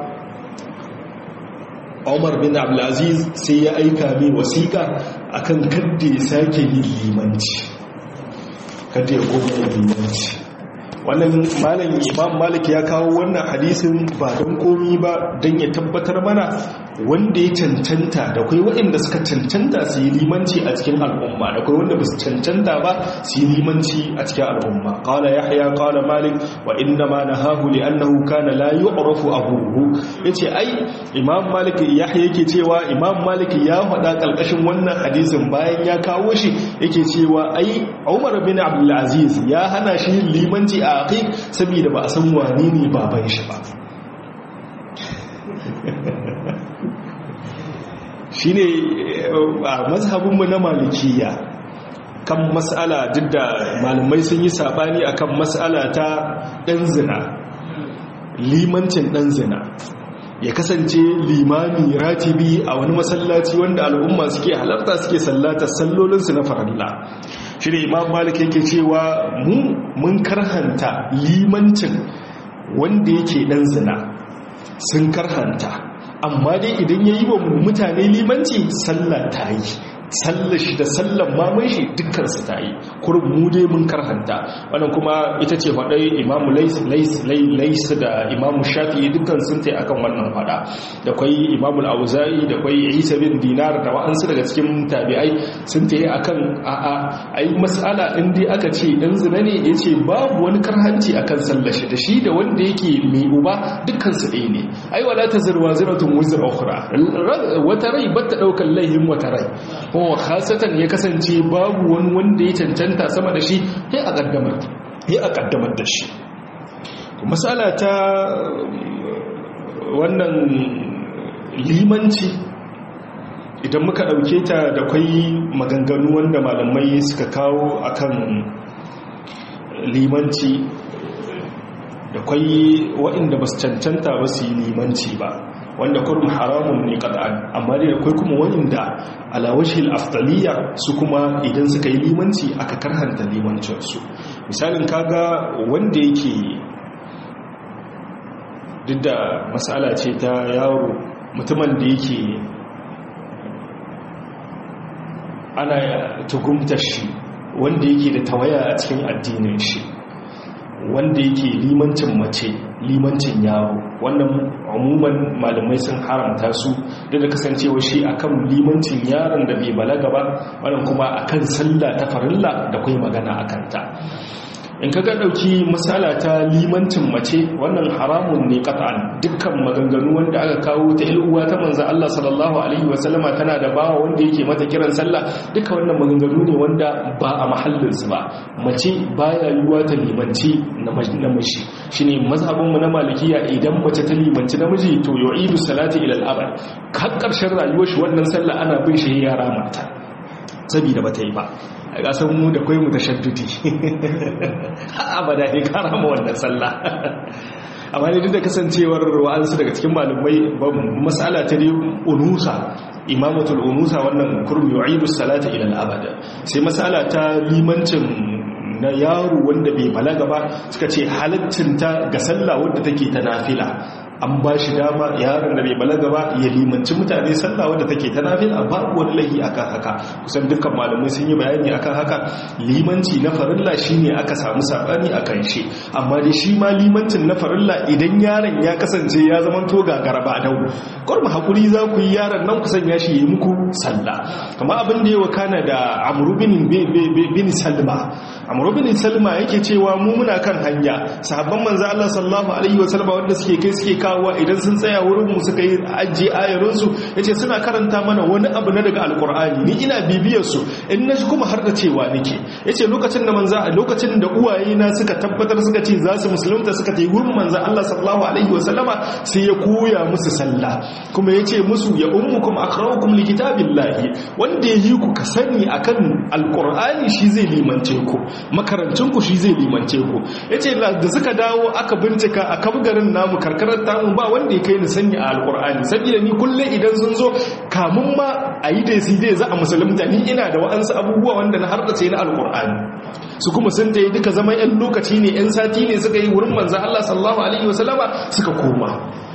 Umar bin Abdul Aziz sai ya aika mai wasiƙa akan kadda ya sake yin limanci kadda ya koma yin limanci wannan malam imam malik ya kawo wannan hadisin ba don komi ba don ya tabbatar mana wanda ya cancanta da kai waɗanda suka cancanta su yi limanci a cikin al'umma da kai wanda ba su cancanta ba su yi limanci a cikin al'umma qala yahya qala malik wa inna ma nahahu li annahu kana la yu'rafu abuhu yace ai imam malik yahya yake cewa imam malik ya faɗa kalkashin wannan hadisin bayan ya kawo shi yake cewa ai umar bin abdul aziz ya hana shi limanci a aqiq saboda ba a san wane ne baban shi ba shi ne a mazhabinmu na malikiya kan mas'ala duk da malamai sun yi sabani akan mas'ala ta ɗan zina limancin ɗan zina ya kasance limami ratibi a wani masallaci wanda al'umma suke halarta suke sallata sallolinsu na faralla shi ne imam malik yake cewa mu mun karhanta limancin wanda yake ɗan zina sun karhanta amma dai idan ya yi wa mutane limanci sallah ta yi sallar shi da sallar maman shi dukkansu ta yi kurin mu dai mun karhanta wannan kuma ita ce faɗai imamu lais da imamu shafi'i dukkan sun ta akan wannan faɗa da kwai imamu auza'i da kwai isa bin dinar da wa'ansu daga cikin tabi'ai sun ta yi akan a'a ai mas'ala in dai aka ce dan zina ne ya ce babu wani karhanci akan sallar shi da shi da wanda yake mai uba dukkansu ɗaya ne ai wala ta zirwa ziratun wuzra ukhra wata rai bata ɗaukar laihin wata rai kuma khasatan ya kasance babu wani wanda ya cancanta sama da shi sai a kaddamar sai a kaddamar da shi masala ta wannan limanci idan muka dauke ta da kwai maganganu wanda malamai suka kawo akan limanci da kwai waɗanda ba su cancanta ba su yi limanci ba wanda kurum haramun ne kad'an amma dai akwai kuma wanda alawashil aftaliya su kuma idan suka yi limanci aka karhanta limancinsu misalin kaga wanda yake duk da matsala ce ta yaro mutumin da yake ana tugumta shi wanda yake da tawaya a cikin addinin shi wanda yake limancin mace limancin yaro wannan umuman malamai sun haramta su da da kasancewa shi akan limancin yaron da bai balaga ba wannan kuma akan sallah ta farilla da kai magana akan ta in ka ga dauki misala ta limancin mace wannan haramun ne qat'an dukkan maganganu wanda aka kawo ta ilhuwa ta manzo Allah sallallahu alaihi wasallama tana da bawa wanda yake mata kiran sallah duka wannan maganganu ne wanda ba a mahallin su ba mace baya yiwuwa ta limanci namiji shine mazhabin mu na malikiya idan mace ta limanci namiji to yu'idu salati ila al-abad kan karshen rayuwar shi wannan sallah ana bin shi yara mata saboda bata yi ba a ƙasar mu da kwai mu ta shaddudi abada ne kara ma wannan sallah amma ne duk da kasancewar wa'ansu daga cikin malumai masala ta ne unusa imamatul unusa wannan kurmi yu'idu salata ila al-abada sai masala ta limancin na yaro wanda bai balaga ba suka ce halaccinta ga sallah wadda take ta nafila an ba shi dama yaron da bai balaga ba ya limanci mutane sallah wadda take ta nafila babu wani laifi akan haka kusan dukkan malamai sun yi bayani akan haka limanci na farilla shine aka samu sabani akan shi amma dai shi ma limancin na farilla idan yaron ya kasance ya zama to gagara ba dau kurma hakuri za ku yi yaron nan ku sanya shi yi muku sallah kamar abin da ya wakana da amru bin bin salma amru bin salma yake cewa mu muna kan hanya sahabban manzo Allah sallallahu alaihi wasallam wanda suke kai suke kawowa idan sun tsaya wurin mu suka yi ajiye ayarin su yace suna karanta mana wani abu na daga alqur'ani ni ina bibiyar su in na kuma har da cewa nake yace lokacin da manzo lokacin da uwaye na suka tabbatar suka ce za su musulunta suka tayi wurin manzo Allah sallallahu alaihi wasallama sai ya koya musu sallah kuma yace musu ya ummukum aqra'ukum likitabillahi wanda yayi ku ka sani akan alqur'ani shi zai limance ku makarancinku shi zai limance ku ya ce da suka dawo aka bincika a kabgarin namu karkarar tamu ba wanda ya kai ni sanya a alkur'ani saboda ni kullum idan sun zo kamun ma a yi da su zai za a musulunta ni ina da wa'ansu abubuwa wanda na hardace na alkur'ani su kuma sun da duka zama 'yan lokaci ne 'yan sati ne suka yi wurin manzan Allah sallallahu alaihi wasallama suka koma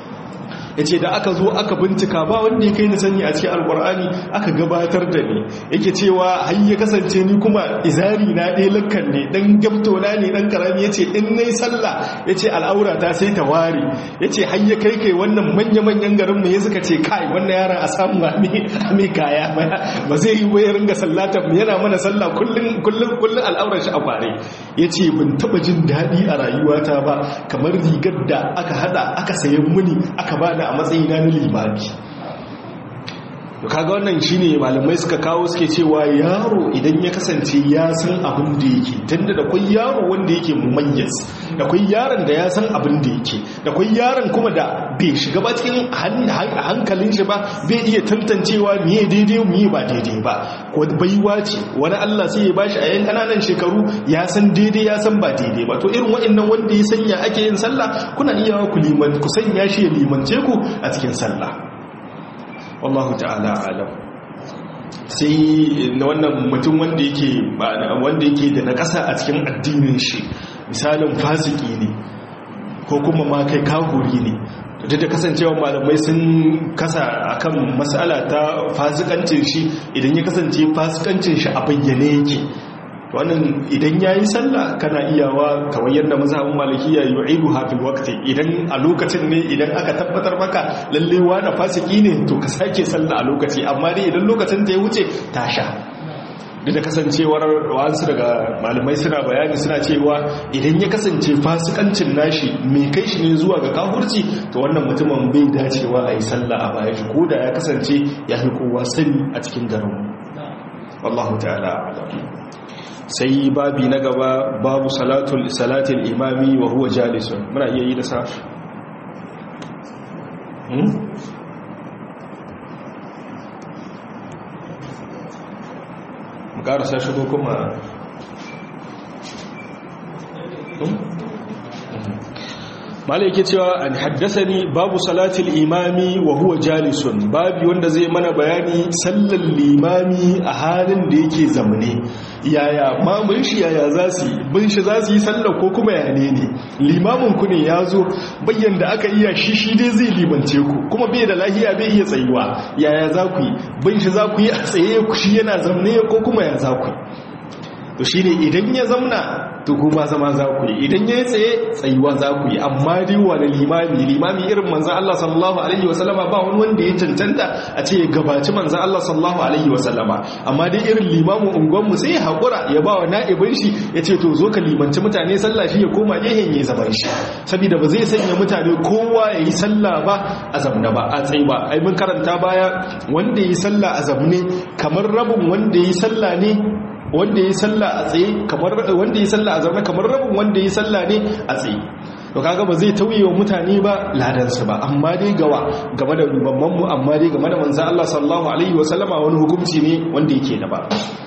ya ce da aka zo aka bincika ba wanda ya kai ni sani a cikin alkur'ani aka gabatar da ni yake cewa har ya kasance ni kuma izari na ɗaya lakkan ne ɗan gyamto na ne ɗan karami ya ce in na yi sallah ya ce al'aura ta sai ta ware ya ce har ya kai kai wannan manya-manyan garin mu ya suka ce kai wannan yaran a samu a mai kaya ba zai yi wayar ringa sallata mu yana mana sallah kullum kullum kullum al'aurar shi a kware ya ce ban taɓa jin daɗi a rayuwata ba kamar rigar da aka hada aka sayan muni aka bada a matsayina na limami kaga wannan shine malamai suka kawo suke cewa yaro idan ya kasance ya san abin da yake tunda da kwai yaro wanda yake mumayyiz da kwai yaron da ya san abin da yake da kwai yaron kuma da bai shiga ba cikin hankalin shi ba bai iya tantancewa miye daidai miye ba daidai ba ko baiwa ce wani Allah sai ya bashi a yan kananan shekaru ya san daidai ya san ba daidai ba to irin waɗannan wanda ya sanya ake yin sallah kuna iya ku liman ku sanya shi ya limance ku a cikin sallah wallahu ta'ala alam sai na wannan mutum wanda yake wanda yake da na ƙasa a cikin addinin shi misalin fasiki ne ko kuma ma kai kahuri ne duk da kasancewa malamai sun kasa akan mas'ala ta fasikancin shi idan ya kasance fasikancin shi a bayyane yake wannan idan ya yi sallah kana iyawa kamar yadda mazhabin malikiya yu'idu hafil waqti idan a lokacin ne idan aka tabbatar maka lalle wani fasiki ne to ka sake sallah a lokaci amma dai idan lokacin ta ya wuce ta sha duk da kasancewar wasu daga malamai suna bayani suna cewa idan ya kasance fasikancin nashi mai kai shi ne zuwa ga kahurci to wannan mutumin bai dacewa a yi sallah a baya shi ko da ya kasance ya fi kowa sani a cikin garin wallahu ta'ala a'lam sai babi na gaba babu salatul salatul imami wa huwa jalisun muna iya yi da sa mu karasa shigo kuma malai yake cewa an haddasani babu salatul imami wa huwa jalisun babi wanda zai mana bayani sallar limami a halin da yake zamne yaya mamun shi yaya za su yi bin shi za su yi sallar ko kuma ya ne ne limamin ku ne ya zo bayyan da aka iya shi shi dai zai limance ku kuma bai da lahiya bai iya tsayuwa yaya za ku yi bin shi za ku yi a tsaye ku shi yana zamne ko kuma ya za ku yi to shi ne idan ya zamna to kuma zama za ku yi idan ya yi tsaye tsayuwa za ku yi amma dai wani limami limami irin manzan Allah sallallahu alaihi wasallama ba wani wanda ya cancanta a ce ya gabaci manzan Allah sallallahu alaihi wasallama amma dai irin limamin unguwanmu sai ya haƙura ya ba wa na'ibin shi ya ce to zo ka limanci mutane sallah shi ya koma gehen ya zaman shi saboda ba zai sanya mutane kowa ya yi sallah ba a zamna ba a tsaye ba ai mun karanta baya wanda ya yi sallah a zamne kamar rabin wanda ya yi sallah ne wanda ya salla a tsaye kamar wanda ya salla a zaune kamar rabin wanda ya salla ne a tsaye to kaga ba zai tauye wa mutane ba ladansu ba amma dai gawa game da rubamman mu amma dai game da manzo Allah sallallahu alaihi wasallama wani hukunci ne wanda yake da ba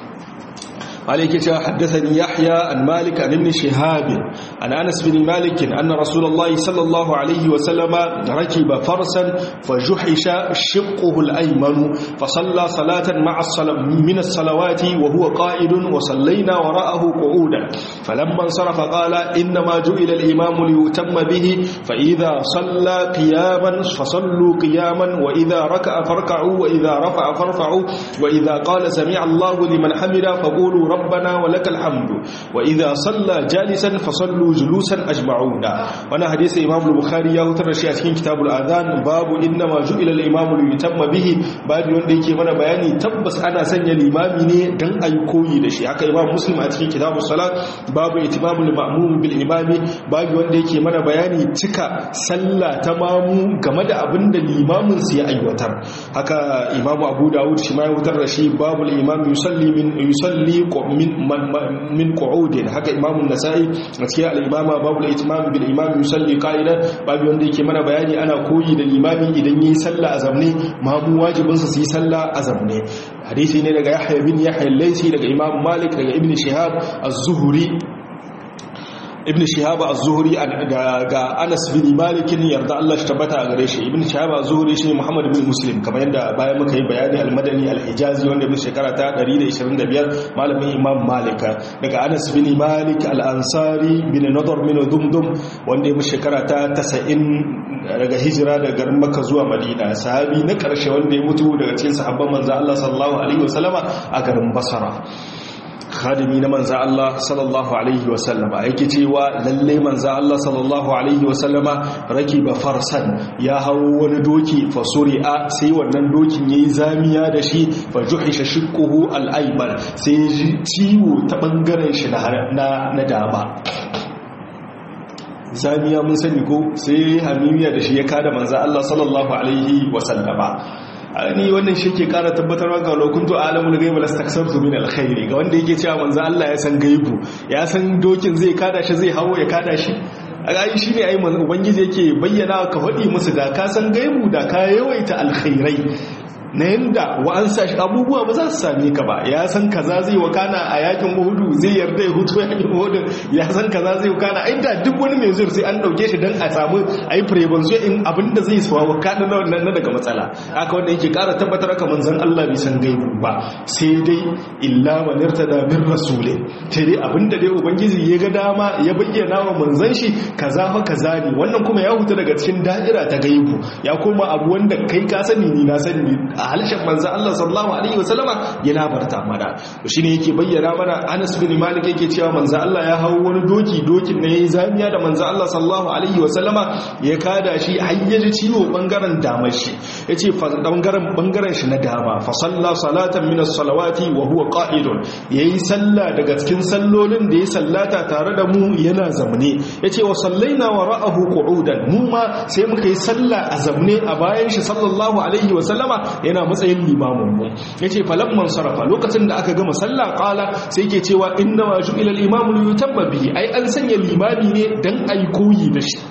عليك حدثني يحيى عن مالك عن ابن شهاب عن أنس بن مالك أن رسول الله صلى الله عليه وسلم ركب فرسا فجحش شقه الأيمن فصلى صلاة مع الصلاة من الصلوات وهو قائد وصلينا وراءه قعودا فلما انصرف قال إنما جئل الإمام ليتم به فإذا صلى قياما فصلوا قياما وإذا ركع فاركعوا وإذا رفع فارفعوا وإذا قال سمع الله لمن حمد فقولوا ربنا ولك الحمد وإذا صلى جالسا فصلوا جلوسا أجمعون وانا حديث إمام البخاري يوتر شيء أتكين كتاب الآذان باب إنما جئل الإمام ليتم به باب wanda yake mana bayani tabbas ana sanya limami ne dan ayi koyi da shi haka imam muslim a cikin kitabus salat babu itimamul ma'mum bil imami babu wanda yake mana bayani cika sallah ta mamu game da abin da limamin su ya aiwatar haka imam abu dawud shi ma ya wutar da shi babul imam yusalli min yusalli min qu'udin haka imam an-nasa'i a cikin al-imama babul itimam bil imam yusalli qa'idan babu wanda yake mana bayani ana koyi da limami idan yi sallah a zamne mamu wajibin sa su yi sallah a zamne hadisi ne daga yahya bin yahya al-laysi daga imam malik daga ibn shihab az-zuhri ibn shihab az-zuhri ga Anas bin Malik yarda Allah shi tabbata a gare shi ibn shihab az-zuhri shine Muhammad bin Muslim kamar yadda bayan muka yi bayani al-Madani al-Hijazi wanda bin shekara ta 125 malamin Imam Malik daga Anas bin Malik al-Ansari bin Nadar bin Dumdum wanda ya shekara ta 90 daga hijira daga garin Makka zuwa Madina sahabi na karshe wanda ya mutu daga cikin sahabban manzo Allah sallallahu alaihi wasallama a garin Basra khadimi na manza Allah sallallahu alaihi wasallama yake cewa lalle manza Allah sallallahu alaihi wasallama rakiba farsan ya hawo wani doki fa suri'a sai wannan dokin yayi zamiya da shi fa juhisha shiqquhu al-ayman sai ciwo ta bangaren shi na na dama zamiya mun sani ko sai hamimiya da shi ya kada manza Allah sallallahu alaihi wasallama ni wannan shi ke kara tabbatarwa ga lokuntu alamul gaibu lastaksartu min alkhairi ga wanda yake cewa manzo Allah ya san gaibu ya san dokin zai kada shi zai hawo ya kada shi a gayi shi ne a yi ubangiji yake bayyana ka faɗi musu da ka san gaibu da ka yawaita alkhairai na yadda wa'ansa shi abubuwa ba za su same ka ba ya san kaza zai wakana a yakin uhudu zai yarda ya hutu yakin uhudu ya san kaza zai wakana ai da duk wani mai zuwa sai an dauke shi dan a samu ai prevention in abinda zai suwa wakana na wannan na daga matsala haka wanda yake kara tabbatar ka manzon Allah bai san gaibu ba sai dai illa man irtada min rasulin sai dai abinda dai ubangiji ya ga dama ya bayyana wa manzon shi kaza fa kaza ne wannan kuma ya huta daga cikin da'ira ta gaibu ya koma abu wanda kai ka sani ni na sani a halishin manzo Allah sallallahu alaihi wasallama ya labarta mana shine yake bayyana mana Anas bin Malik yake cewa manzo Allah ya hawo wani doki dokin ne yayi zamiya da manzo Allah sallallahu alaihi wasallama ya kada shi hayyaji ciwo bangaren damar shi yace bangaren bangaren shi na dama fa salla salatan min as-salawati wa huwa qa'idun yayi sallah daga cikin sallolin da ya sallata tare da mu yana zamne yace wa sallaina wara'ahu qu'udan mu ma sai muka yi sallah a zamne a bayan shi sallallahu alaihi wasallama yana matsayin limamin mu yace falamman sarafa lokacin da aka gama sallah qala sai yake cewa inna ma ju'ila al-imamu yutabba bihi ai an sanya limami ne dan ai koyi da shi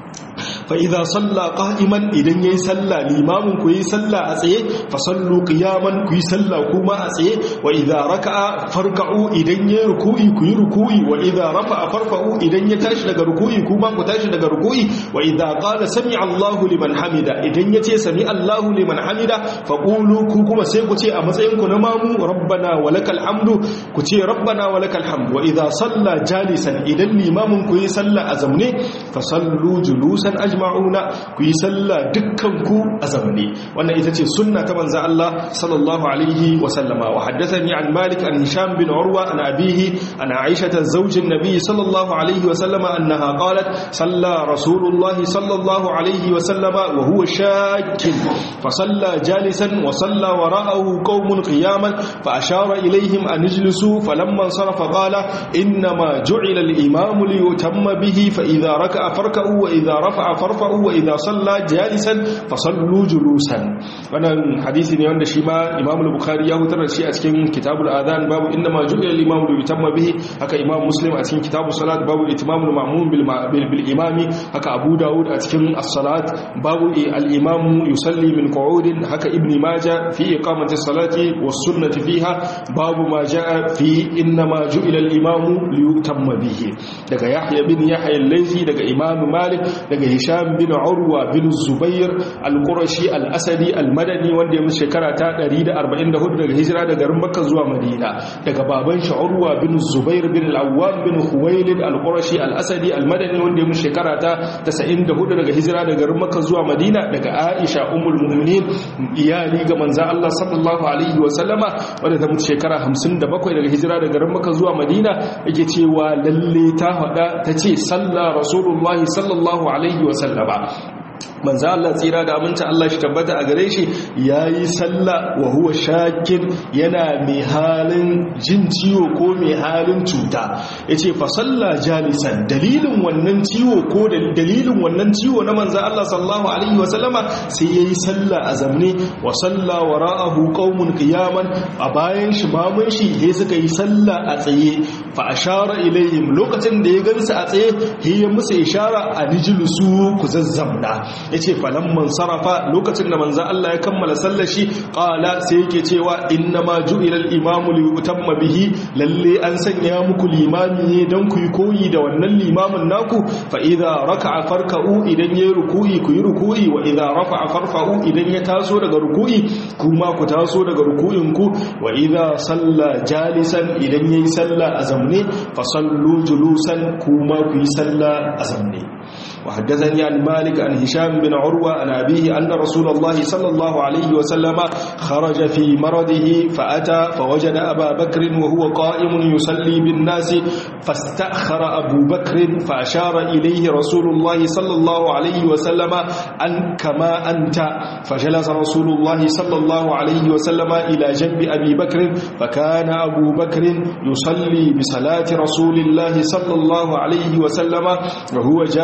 fa idza salla qa'iman idan yayi salla limamin ku yi salla a tsaye fa sallu qiyaman ku yi salla kuma a tsaye wa idza raka'a farka'u idan yayi ruku'i ku yi ruku'i wa idza rafa'a farfa'u idan ya tashi daga ruku'i kuma ku tashi daga ruku'i wa idza qala sami'a Allahu liman hamida idan yace sami Allahu liman hamida fa qulu ku kuma sai ku ce a matsayin ku na mamu rabbana walakal hamdu ku ce rabbana walakal hamdu wa idza salla jalisan idan limamin ku yi salla a zamne fa sallu julusan ajma'una ku yi sallah dukkan ku a zamne wannan ita ce sunna ta manzo Allah sallallahu alaihi wa sallama wa haddathani an Malik an Hisham bin Urwa an abihi an Aisha zawjin Nabi sallallahu alaihi wa sallama annaha qalat salla Rasulullah sallallahu alaihi wa sallama wa huwa shakkin fa salla jalisan wa salla wara'ahu qaumun qiyaman fa ashara ilayhim an ijlisu falamma sarafa qala inma ju'ila al-imam li yutamma bihi fa idha raka'a farka'u wa idha rafa'a farfa'u wa idha salla jalisan fa sallu julusan wannan hadisi ne wanda shi ma Imam al-Bukhari ya hutar da shi a cikin Kitabul Adhan babu inna ma ju'ila al-imam li yutamma bihi haka Imam Muslim a cikin Kitabus Salat babu itimamul ma'mum bil bil imami haka Abu Dawud a cikin as-salat babu al-imam yusalli min qu'udin haka Ibn Majah fi iqamati as-salati was-sunnati fiha babu ma ja'a fi inna ma ju'ila al-imam li yutamma bihi daga Yahya bin Yahya al-Laythi daga Imam Malik daga Hisham bin Urwa bin Zubair al-Qurashi al-Asadi al-Madani wanda ya mutu shekara ta 144 daga hijira daga garin Makka zuwa Madina daga baban shi Urwa bin Zubair bin al-Awwam bin Khuwailid al-Qurashi al-Asadi al-Madani wanda ya mutu shekara ta 94 daga hijira daga garin Makka zuwa Madina daga Aisha ummul mu'minin iyali ga manzon Allah sallallahu alaihi wa sallama wanda ta mutu shekara 57 daga hijira daga garin Makka zuwa Madina yake cewa lalle ta hada tace sallah rasulullahi sallallahu alaihi wa sallama manzo Allah tsira da aminta Allah shi tabbata a gare shi yayi sallah wa huwa shakin yana mai halin jin ciwo ko mai halin cuta yace fa salla jalisan dalilin wannan ciwo ko dalilin wannan ciwo na manzo Allah sallallahu alaihi wa sallama sai yayi sallah a zamne wa salla wara'ahu qaumun qiyaman a bayan shi mamun shi he suka yi sallah a tsaye fa ashara ilaihim lokacin da ya gansu a tsaye he ya musu ishara a nijlusu ku zazzamna yace falamman sarafa lokacin da manzo Allah ya kammala sallar shi qala sai yake cewa inna ma ju'ila al-imamu li yutamma bihi lalle an sanya muku limami ne dan ku yi koyi da wannan limamin naku fa idza raka'a farka'u idan yayi ruku'i ku yi ruku'i wa idza rafa'a farfa'u idan ya taso daga ruku'i kuma ku taso daga ruku'in ku wa idza salla jalisan idan yayi salla a zamne fa sallu julusan kuma ku yi salla a zamne وحدثني عن مالك عن هشام بن عروة عن أبيه أن رسول الله صلى الله عليه وسلم خرج في مرضه فأتى فوجد أبا بكر وهو قائم يصلي بالناس فاستأخر أبو بكر فأشار إليه رسول الله صلى الله عليه وسلم أن كما أنت فجلس رسول الله صلى الله عليه وسلم إلى جنب أبي بكر فكان أبو بكر يصلي بصلاة رسول الله صلى الله عليه وسلم وهو جالس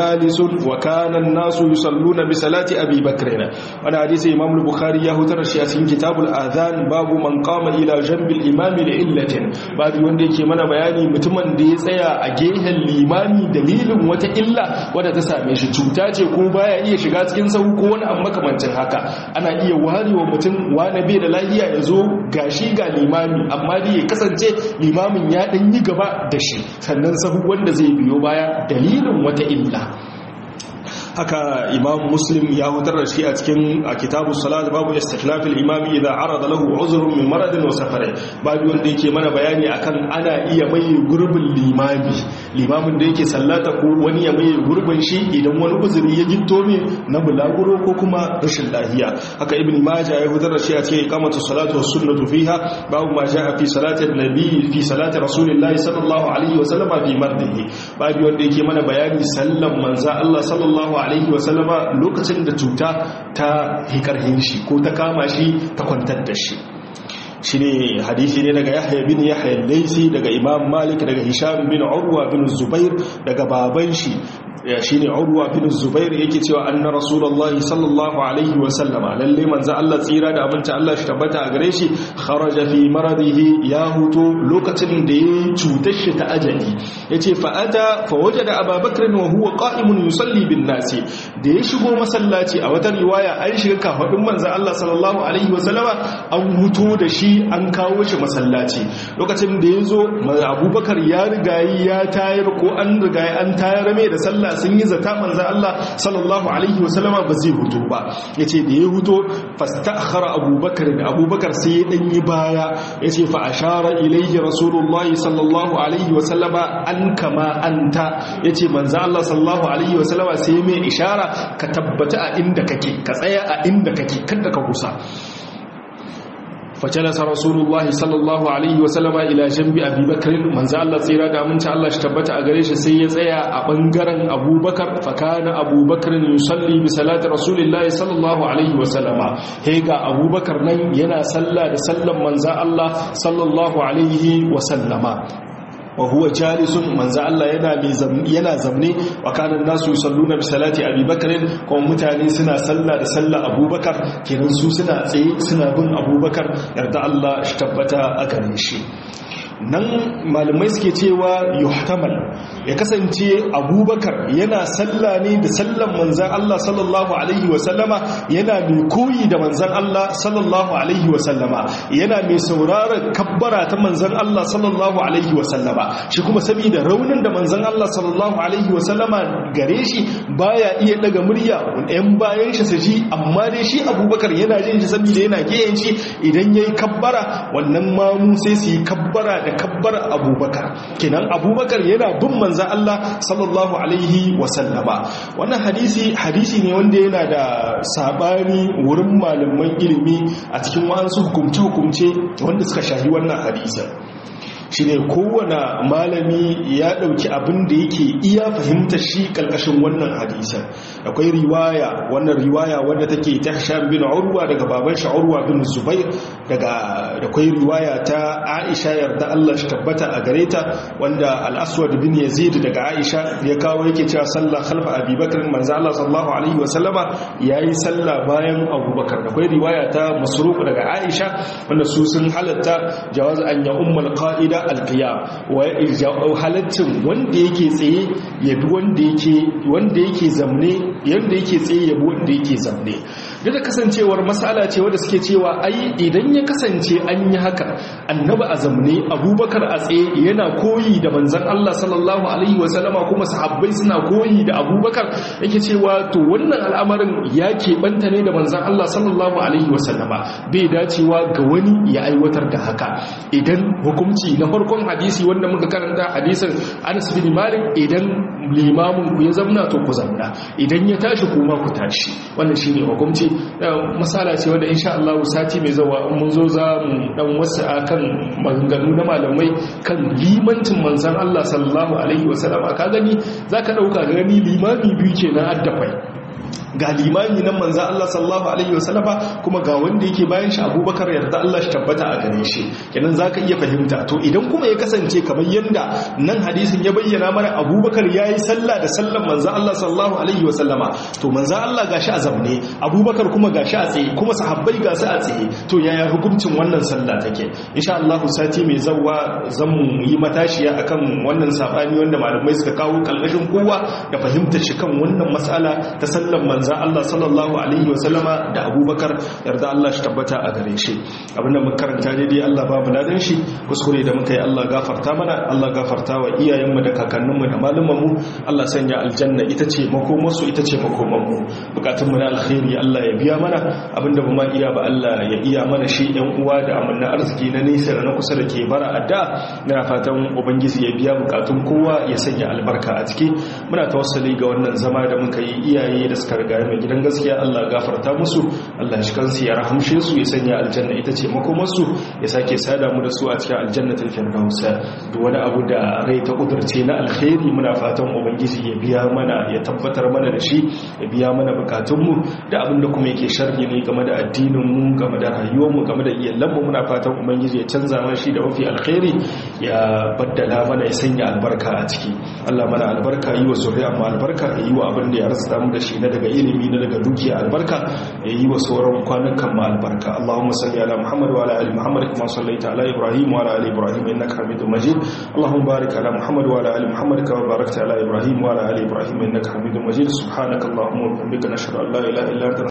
wa kana an-nasu yusalluna bi salati abi bakr wannan hadisi imam al-bukhari ya hutar shi a cikin kitabul adhan babu man qama ila janbi al-imam li illatin babu wanda yake mana bayani mutumin da ya tsaya a gehen limami dalilin wata illa wadda ta same shi cuta ce ko baya iya shiga cikin sahu ko wani amma makamancin haka ana iya warewa mutum wani bai da lafiya ya zo gashi ga limami amma dai ya kasance limamin ya dan yi gaba da shi sannan sahu wanda zai biyo baya dalilin wata illa haka imam muslim ya hutar da shi a cikin a kitabu salat babu istikhlafil imami idan arada lahu uzrun min maradin wa safarin babu wanda yake mana bayani akan ana iya mai gurbin limami limamin da yake sallata ko wani ya mai gurbin shi idan wani uzuri ya gitto ne na bulaguro ko kuma rashin lahiya haka ibn majah ya hutar da shi a cikin iqamatu salatu was sunnatu fiha babu ma jaa fi salati nabi fi salati rasulillahi sallallahu alaihi wa sallama fi mardihi babu wanda yake mana bayani sallan manzo Allah sallallahu alaihi wasallama lokacin da cuta ta hikarhin shi ko ta kama shi ta kwantar da shi shi ne hadisi ne daga yahya bin yahya laisi daga imam malik daga hisham bin urwa bin zubair daga baban shi shi ne urwa bin zubair yake cewa anna rasulullah sallallahu alaihi wa sallama lalle manzo Allah tsira da abinci Allah shi tabbata a gare shi kharaja fi maradihi ya huto lokacin da ya cutar shi ta ajali yace fa ata fa wajada ababakr wa huwa qa'imun yusalli bin nasi da ya shigo masallaci a wata riwaya an shiga kafadin manzo Allah sallallahu alaihi wa sallama an huto da shi an kawo shi masallaci lokacin da ya zo abubakar ya rigayi ya tayar ko an rigayi an tayar mai da sallah sun yi zata manzan Allah sallallahu alaihi wasallama ba zai hutu ba ya ce da ya hutu fastakhara abubakar da abubakar sai ya ɗanyi baya ya ce fa ashara ilaihi rasulullahi sallallahu alaihi wasallama an kama anta ya ce manzan Allah sallallahu alaihi wasallama sai mai ishara ka tabbata a inda kake ka tsaya a inda kake kada ka kusa fajalasa rasulullahi sallallahu alaihi wasallama ila jambi abubakar manzo Allah tsira da aminci Allah shi tabbata a gare shi sai ya tsaya a bangaren abubakar fakana abubakar yusalli bi salati rasulillahi sallallahu alaihi wasallama he ga abubakar nan yana sallah da sallan manzo Allah sallallahu alaihi wasallama wa huwa jalisun manzo Allah yana yana zamne wa kana nasu yusalluna bi salati Abi Bakr kuma mutane suna sallah da sallah Abubakar kenan su suna tsaye suna bin Abubakar yarda Allah shi tabbata a gare shi nan malamai suke cewa yuhtamal ya kasance abubakar yana salla ne da sallan manzan Allah sallallahu alaihi wasallama yana mai koyi da manzan Allah sallallahu alaihi wasallama yana mai sauraron kabbara ta manzan Allah sallallahu alaihi wasallama shi kuma saboda raunin da manzan Allah sallallahu alaihi wasallama gare shi baya iya daga murya ɗan bayan shi su ji amma dai shi abubakar yana jin shi saboda yana geyen shi idan yayi kabbara wannan mamu sai su yi kabbara da kabbar abubakar kenan abubakar yana bin manzan Allah sallallahu alaihi wasallama wannan hadisi hadisi ne wanda yana da sabani wurin malaman ilimi a cikin wasu hukumce-hukumce wanda suka shahi wannan hadisin shi ne kowane malami ya ɗauki abin da yake iya fahimta shi ƙarƙashin wannan hadisan akwai riwaya wannan riwaya wadda take ta hasham bin urwa daga baban shi urwa bin zubair daga akwai riwaya ta aisha yarda Allah shi tabbata a gare ta wanda al-aswad bin yazid daga aisha ya kawo yake cewa sallah khalfa abubakar manzo Allah sallallahu alaihi wasallama yayi sallah bayan abubakar akwai riwaya ta masruq daga aisha wanda su sun halatta jawaz an ya ummul qa'ida alqiyam wa halaccin wanda yake tsaye ya bi wanda yake wanda yake zamne yanda yake tsaye ya bi wanda yake zamne duk da kasancewar masala ce wanda suke cewa ai idan ya kasance an yi haka annabi a zamne abubakar a tsaye yana koyi da manzon Allah sallallahu alaihi wasallama kuma sahabbai suna koyi da abubakar yake cewa to wannan al'amarin ya keɓanta ne da manzon Allah sallallahu alaihi wasallama bai dacewa ga wani ya aiwatar da haka idan hukunci na farkon hadisi wanda muka karanta hadisin Anas bin Malik idan limamin ku ya zamna to ku zamna idan ya tashi kuma ku tashi wannan shine hukunci masala ce wanda insha Allah sati mai zawa mun zo za mu dan wasu akan maganganu na malamai kan limancin manzon Allah sallallahu alaihi wasallam ka gani zaka dauka gani limami biyu kenan addafai ga limami nan manzo Allah sallallahu alaihi wasallama kuma ga wanda yake bayan shi Abubakar yarda Allah shi tabbata a gare shi kenan zaka iya fahimta to idan kuma ya kasance kamar yanda nan hadisin ya bayyana mana Abubakar yayi sallah da sallan manzo Allah sallallahu alaihi wasallama to manzo Allah gashi a zamne Abubakar kuma gashi a tsaye kuma sahabbai ga su a tsaye to yaya hukuncin wannan sallah take insha Allah sati mai zawwa zan yi matashiya akan wannan sabani wanda malamai suka kawo kalmashin kowa da fahimtar shi kan wannan matsala ta sallan manzo Allah sallallahu alaihi wasallama da Abubakar yarda Allah shi tabbata a gare shi abinda muka karanta daidai Allah ba mu ladan shi kuskure da muka yi Allah gafarta mana Allah gafarta wa iyayenmu da kakanninmu da malumanmu Allah sanya aljanna ita ce makomarsu ita ce makomanmu bukatunmu na alkhairi Allah ya biya mana abinda ba ma iya ba Allah ya iya mana shi yan uwa da amanna arziki na nesa da na kusa da ke bara adda na fatan ubangiji ya biya bukatun kowa ya sanya albarka a ciki muna tawassali ga wannan zama da muka yi iyaye da suka riga mai gidan gaskiya Allah gafarta musu Allah shi kansu ya rahamshe su ya sanya aljanna ita ce makomarsu ya sake sada mu da su a cikin aljannatul firdaus duk wani abu da rai ta kudurce na alkhairi muna fatan ubangiji ya biya mana ya tabbatar mana da shi ya biya mana bukatun mu da abin da kuma yake sharri ne game da addinin mu game da rayuwar mu game da iyalan mu muna fatan ubangiji ya canza mana shi da mafi alkhairi ya baddala mana ya sanya albarka a ciki Allah mana albarka yi wa zuriya mu albarka yi wa abin da ya rasa mu da shi na daga ilimi na daga dukiya albarka ya yi wa sauran kwanukan mu albarka Allahumma salli ala Muhammad wa ala ali Muhammad kama sallaita ala Ibrahim wa ala ali Ibrahim innaka Hamidum Majid Allahumma barik ala Muhammad wa ala ali Muhammad kama barakta ala Ibrahim wa ala ali Ibrahim innaka Hamidum Majid subhanakallahumma wa bihamdika nashhadu an la ilaha illa anta